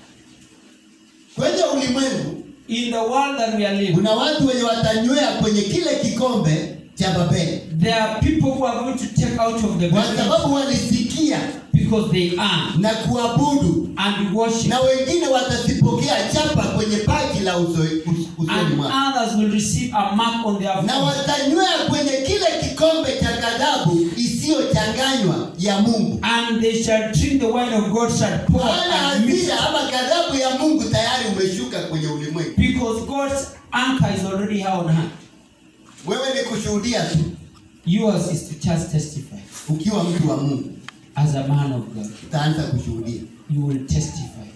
kwenye ulimwengu In the world that we are living, kuna watu wenye watanywea kwenye kile kikombe cha Babeli there are people who are going to take out of the kwa Bible sababu walisikia because they are na kuabudu, and worship, na wengine watazipokea chapa kwenye paji la uso, us, usoni and mwao, others will receive a mark on their na forehead. watanywea kwenye kile kikombe cha ghadhabu isiyochanganywa ya Mungu. and they shall drink the wine of God shall pour Maana and mix hasira ama ghadhabu ya Mungu tayari umeshuka kwenye ulimwengu. because God's anchor is already here on hand. Wewe ni kushuhudia tu Yours is to just testify. ukiwa mtu wa Mungu, As a man of God, utaanza kushuhudia. you will testify.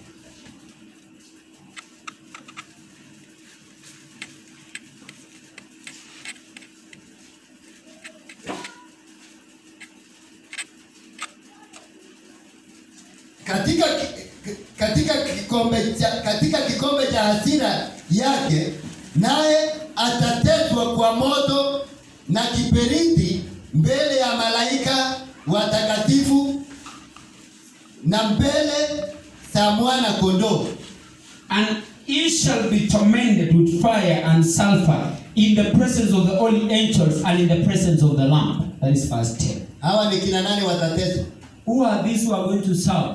katika ki- katika kikombe cha katika kikombe cha hasira yake, naye atateswa kwa moto na kiberiti mbele ya malaika watakatifu na mbele za mwana kondoo. And he shall be tormented with fire and sulfur in the presence of the holy angels and in the presence of the Lamb. That is verse 10. Hawa ni kina nani watateswa? Who are these who are going to serve?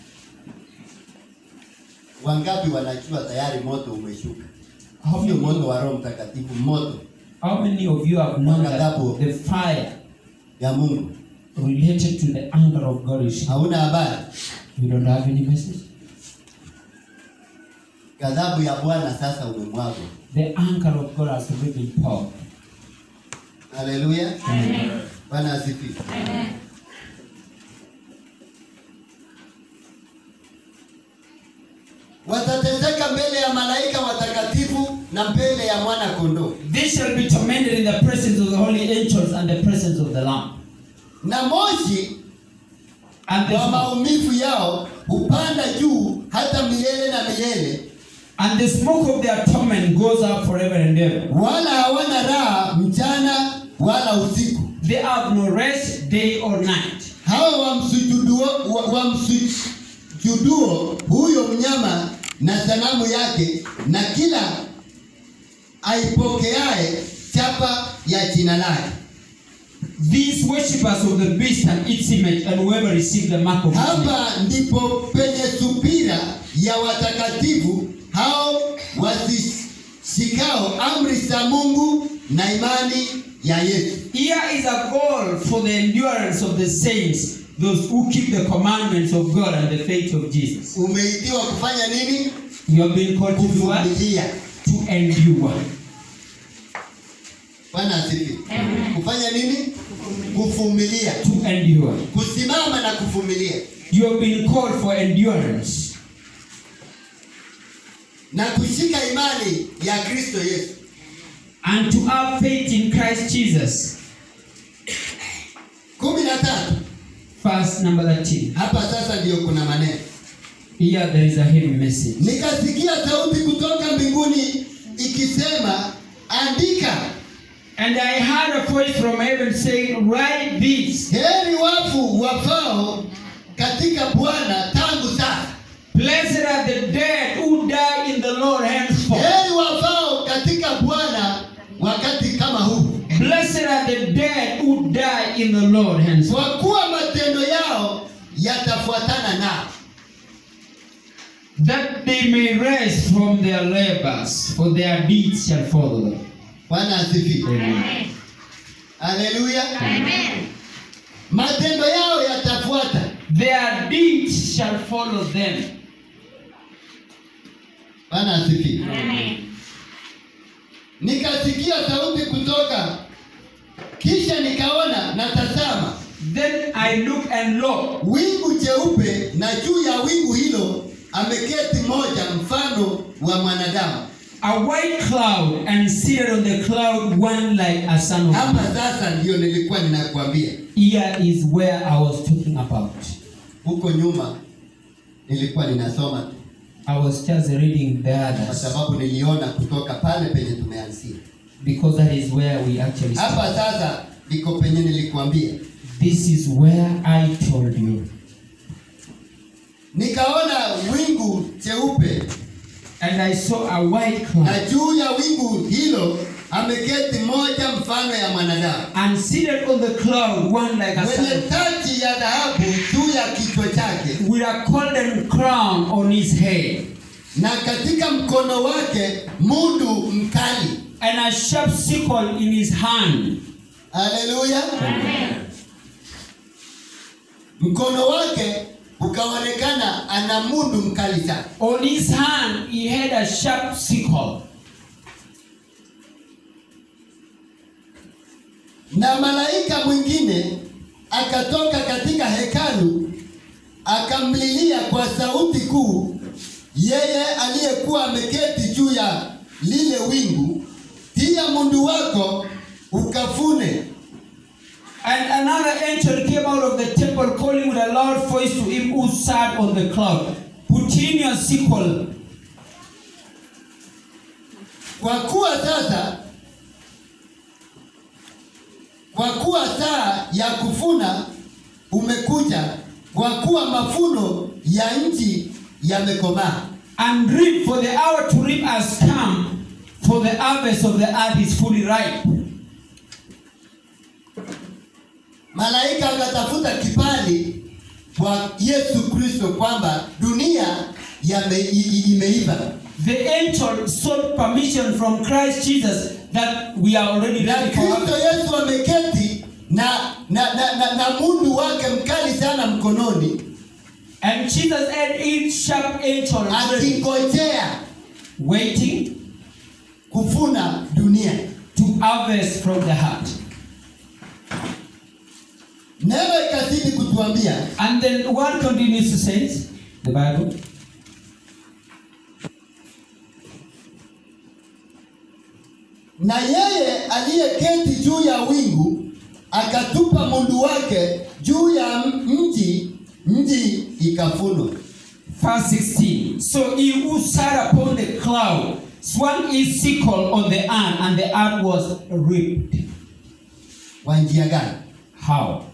Wangapi wanajua tayari moto umeshuka? How Sio many, moto wa Roho Mtakatifu, moto how many of you have known that Wakadhabu. the fire ya Mungu. related to the anger of God is Hauna habari? You don't have any message? Ghadhabu ya Bwana sasa umemwagwa. The anger of God has already been poured. Haleluya. Bwana asifiwe. Watateseka mbele ya malaika watakatifu na mbele ya mwana kondoo. They shall be tormented in the presence of the holy angels and the presence of the Lamb. Na moshi And the wa maumivu yao hupanda juu hata milele na milele, And the smoke of their torment goes up forever and ever. wala hawana raha mchana wala usiku. They have no rest day or night. Hao wamsujuduo wa- wamsujuduo huyo mnyama na sanamu yake na kila aipokeaye chapa ya jina lake. These worshippers of the beast and its image, and whoever receives the mark of its image. Hapa ndipo penye subira ya watakatifu hao wazishikao amri za Mungu na imani ya Yesu. Here is a goal for the endurance of the saints, those who keep the commandments of God and the faith of Jesus. Umeitiwa kufanya nini? You have been called to do what? Kuvumilia. To endure. Bwana asifiwe. Kufanya nini? Kuvumilia. To endure. Kusimama na kuvumilia. You have been called for endurance na kushika imani ya Kristo Yesu. and to have faith in Christ Jesus. kumi na tatu. Verse number 13. Hapa sasa ndiyo kuna maneno. Here there is a heavy message. Nikasikia sauti kutoka mbinguni ikisema, andika, And I heard a voice from heaven saying, Write this. heri wafu wafao katika Bwana tangu sasa. Blessed are the dead who die in the Lord henceforth. Heri wafao katika Bwana wakati kama huu, Blessed are the dead who die in the Lord henceforth. kwa kuwa matendo yao yatafuatana nao. That they may rest from their labors, for their deeds shall follow them. Bwana asifiwe. Amen. Haleluya. Matendo yao yatafuata. Their deeds shall follow them. Bwana asifiwe. Nikasikia sauti kutoka, kisha nikaona na tazama, Then I looked and lo, wingu jeupe, na juu ya wingu hilo ameketi moja mfano wa mwanadamu. a white cloud, and seated on the cloud one like a son of Hapa man. sasa ndiyo nilikuwa ninakwambia. Here is where I was talking about. Huko nyuma nilikuwa ninasoma tu, I was just reading the kwa others sababu niliona kutoka pale penye tumeanzia. because that is where we actually start. Hapa sasa ndiko penye nilikwambia. This is where I told you. Nikaona wingu jeupe And I saw a white cloud. na juu ya wingu hilo ameketi moja mfano ya mwanadamu and seated on the cloud, one like a mwenye son, taji ya dhahabu juu ya kichwa chake, with a golden crown on his head, na katika mkono wake mundu mkali. and a sharp sickle in his hand. Haleluya! Mkono wake ukaonekana ana mundu mkali sana. On his hand, he had a sharp sickle. Na malaika mwingine akatoka katika hekalu akamlilia kwa sauti kuu yeye aliyekuwa ameketi juu ya lile wingu, tia mundu wako ukafune. And another angel came out of the temple, calling with a loud voice to him who sat on the cloud, Put in your sickle, Kwa kuwa sasa, kwa kuwa saa ya kuvuna umekuja, kwa kuwa mavuno ya nchi yamekomaa. and reap, for the hour to reap has come, for the harvest of the earth is fully ripe. Malaika akatafuta kibali kwa Yesu Kristo kwamba dunia yame, i- i- imeiva The angel sought permission from Christ Jesus that we are already na ready for Kristo harvest. Yesu ameketi na na, na, na, na mundu wake mkali sana mkononi And Jesus had each sharp angel ready, akingojea waiting kuvuna dunia. to harvest from the heart. Neno ikazidi kutuambia And then what continues to say? The Bible. na yeye aliyeketi juu ya wingu akatupa mundu wake juu ya mji, mji ikafunwa. Verse 16. So he who sat upon the cloud swung his sickle on the earth, and the earth was reaped. Kwa njia gani? How?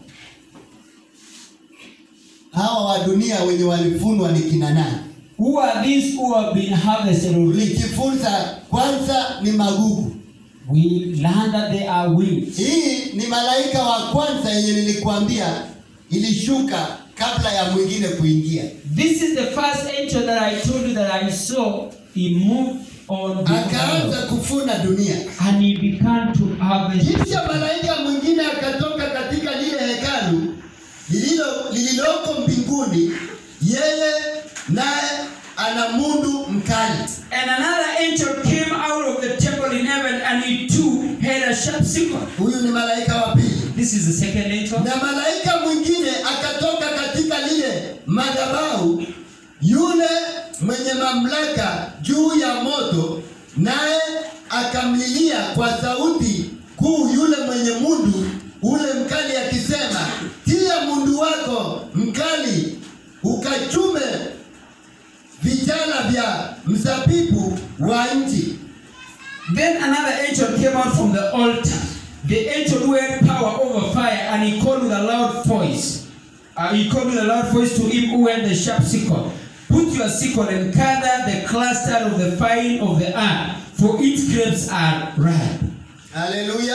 Hawa wa dunia wenye walifunwa ni kina nani? Who are these who have been harvested or reaped? Tulijifunza kwanza ni magugu. We learn that they are weeds. Hii ni malaika wa kwanza yenye nilikuambia ilishuka kabla ya mwingine kuingia, This is the first angel that I told you that I saw. He moved on the akaanza earth, kufuna dunia. and he began to harvest. Kisha malaika mwingine akatoka katika lile hekalu lililo lililoko mbinguni, yeye naye ana mundu mkali. And another angel came out of the temple in heaven, and he too had a sharp sickle. Huyu ni malaika wa pili. This is the second angel. Na malaika mwingine akatoka katika lile madhabahu, yule mwenye mamlaka juu ya moto, naye akamlilia kwa sauti kuu yule mwenye mundu ule mkali, akisema, tia mundu wako mkali ukachume vichala vya mzabibu wa nchi. Then another angel came out from the altar, the angel who had power over fire, and he called with a loud voice. Uh, he called with a loud voice to him who had the sharp sickle. Put your sickle and gather the cluster of the vine of the earth, for its grapes are ripe. Haleluya.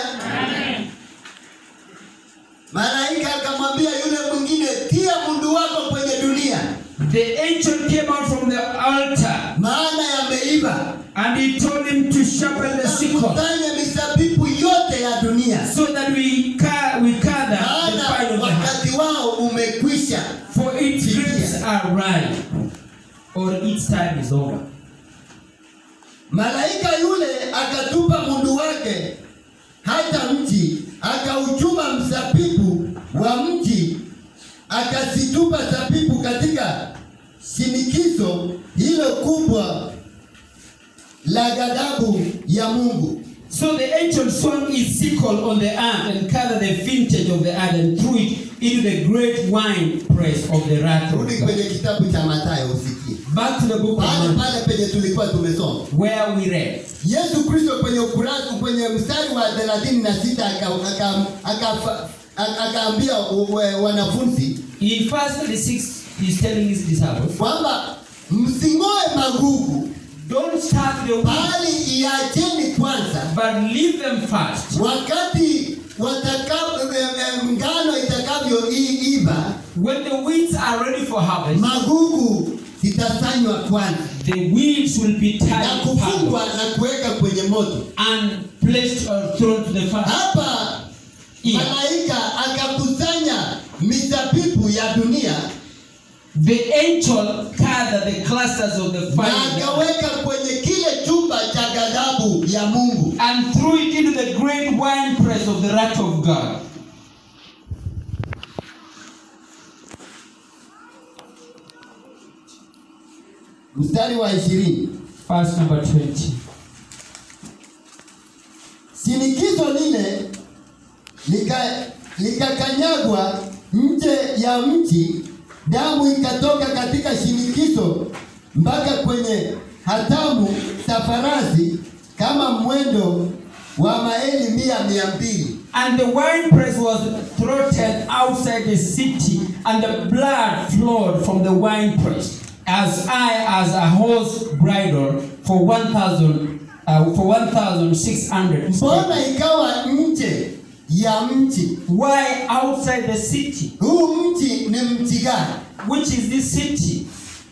Malaika akamwambia yule mwingine, tia mundu wako kwenye dunia, The angel came out from the altar, maana yameiva. and he told him to sharpen the sickle, Kusanya mizabibu yote ya dunia, so that we, ca- we gather the maana vine of the earth. wakati wao umekwisha. For its grapes are ripe, or its time is over. Malaika yule akatupa mundu wake hata mji, akauchuma mzabibu wa mji, akazitupa zabibu katika shinikizo hilo kubwa la ghadhabu ya Mungu. So the angel swung his sickle on the earth and gathered the vintage of the earth and threw it into the great wine press of the wrath of Rudi God. kwenye kitabu cha Mathayo usikie Back to the book of pale Matthew, pale penye tulikuwa tumesoma. where we read. Yesu Kristo kwenye ukurasa kwenye mstari wa 36 aka- aka- aka- aka- akaambia wa- wanafunzi In verse 36, he's telling his disciples, kwamba msing'oe magugu, Don't start the weeds, bali iacheni kwanza, but leave them first. wakati watakapo eh, eh, ngano itakavyoiva, When the weeds are ready for harvest, magugu zitasanywa kwanza the weeds will be na tied kufungwa up na kuweka kwenye moto. and placed or thrown to the fire. Hapa Yeah. malaika akakusanya mizabibu ya dunia The angel gathered the clusters of the na fire akaweka kwenye kile chumba cha ghadhabu ya Mungu. and threw it into the great wine press of the wrath of God. Mstari wa ishirini. Verse number 20. Shinikizo lile lika likakanyagwa nje ya mti, damu ikatoka katika shinikizo mpaka kwenye hatamu za farasi kama mwendo wa maili mia mia mbili. And the winepress was throttled outside the city, and the blood flowed from the winepress as high as a horse bridle for 1,000 uh, for 1,600. Mbona ikawa nje ya mti? Why outside the city? Huu mti ni mti gani? Which is this city?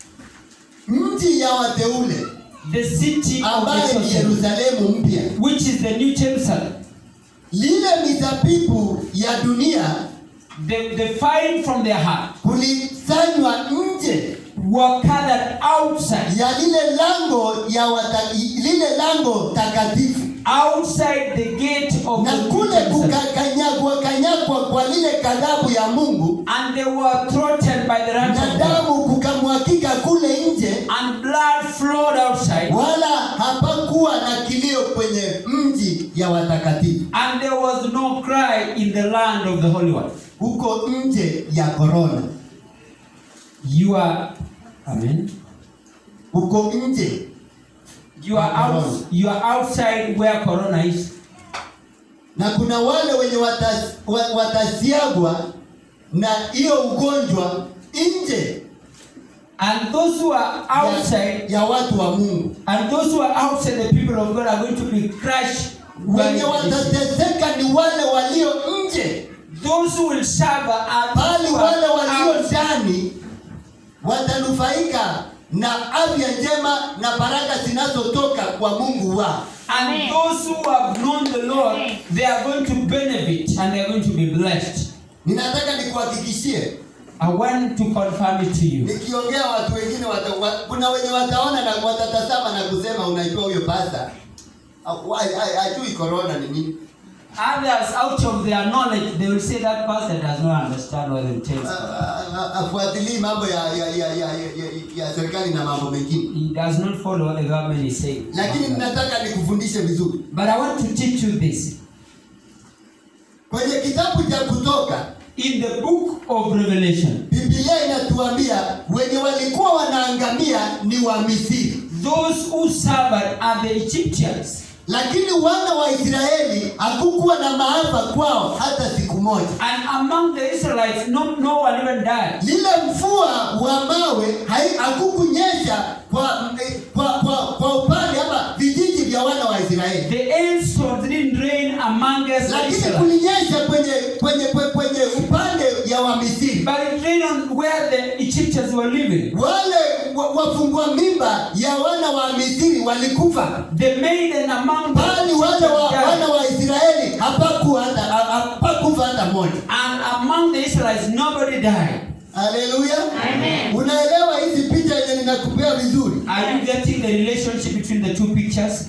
Mti ya wateule The city of ambaye the ni chosen, Yerusalemu mpya. which is the New Jerusalem. Lile mizabibu ya dunia The, the fine from their heart kulisanywa nje were gathered outside, ya lile lango ya wata, lile lango takatifu outside the gate of na the New kule Jerusalem. kukakanyagwa kanyagwa kwa lile kadhabu ya Mungu And they were throttled by the wrath na of God. damu kukamwakika kule nje, And blood flowed outside. wala hapakuwa na kilio kwenye mji ya watakatifu And there was no cry in the land of the Holy One. huko nje ya korona, You are, Amen. huko nje You are out. You are outside where Corona is, na kuna wale wenye watas, wa- watasiagwa na hiyo ugonjwa nje and those who are outside, ya, ya watu wa Mungu. and those who are outside, the people of God are going to be crushed. by Wenye this. watateseka ni wale walio nje, Those who will suffer are those bali who wale are walio outside. ndani watanufaika na afya njema na baraka zinazotoka kwa Mungu wao. And Amen. those who have known the Lord, Amen. they are going to benefit and they are going to be blessed. Ninataka nikuhakikishie, I want to confirm it to you. nikiongea watu wengine wata, wa, kuna wenye wataona na watatazama na kusema, unajua huyo pasta hajui corona ni nini. Others, out of their knowledge, they will say that person does not understand what it tells. afuatilii mambo ya, ya, ya, ya, ya, ya, ya serikali na mambo mengine, He does not follow what the government is saying. lakini ninataka nikufundishe vizuri But I want to teach you this. kwenye kitabu cha Kutoka. In the book of Revelation, Biblia inatuambia wenye walikuwa wanaangamia ni wa Misri, those who suffered are the Egyptians. lakini wana wa Israeli hakukuwa na maafa kwao hata siku moja. And among the Israelites, no, no one even died. Lile mvua wa mawe hai- hakukunyesha kwa, kwa, kwa, kwa upande ama vijiji vya wana wa Israeli, The hailstones didn't rain among us, the lakini Israelites. kulinyesha kwenye kwenye kwenye, kwenye upande ya wa Misri. But it rained on where the Egyptians were living. Wale wa- wafungua mimba ya wana wa Misri walikufa, The maiden among the bali wale wa, Egyptians wana died. wa Israeli hapakuwa hata ha- hapakufa hata moja. And among the Israelites, nobody died. Haleluya! Amen. Unaelewa hizi picha yenye ninakupea vizuri? Are you getting the relationship between the two pictures?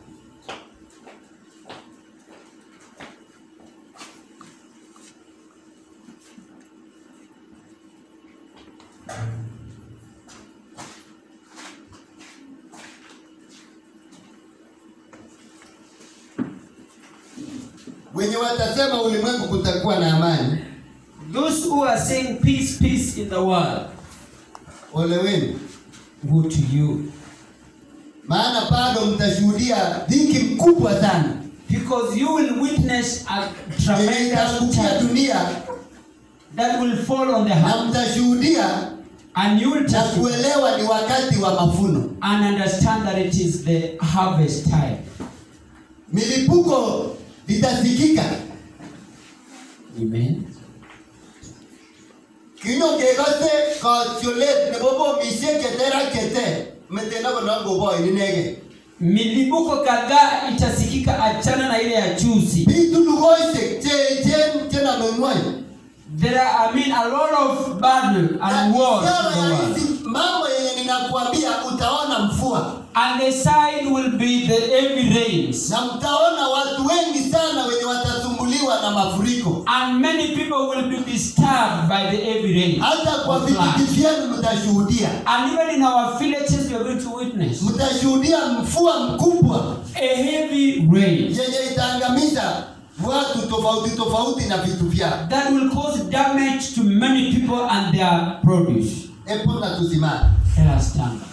Wenye watasema ulimwengu kutakuwa na amani, Those who are saying peace, peace in the world, ole wenu, woe to you. maana bado mtashuhudia dhiki mkubwa sana Because you will witness a yenye tremendous itaangukia charge dunia, that will fall on the na heart. mtashuhudia And you will na testify kuelewa ni wakati wa mavuno. and understand that it is the harvest time. Milipuko itasikika, Amen. kino kekose kotiolet nebo bomisiek cheter ak cheter meteno konongoboi inege Milipuko kadhaa itasikika, achana na ile ya juzi. bitu lugoisiek cheechen chenome ng'wony There are, I mean, a lot of battle and wars Ishara in the ya world. hizi mambo yenye ninakuambia utaona mvua And the sign will be the heavy rains. na mtaona watu wengi sana wenye watasumbuliwa na mafuriko And many people will be disturbed by the heavy rain. hata kwa of flood. vijiji vyenu mtashuhudia And even in our villages, we are going to witness mtashuhudia mvua mkubwa a heavy rain yenye itaangamiza watu tofauti tofauti na vitu vyao. that will cause damage to many people and their produce. Hebu na tusimame. Let us stand.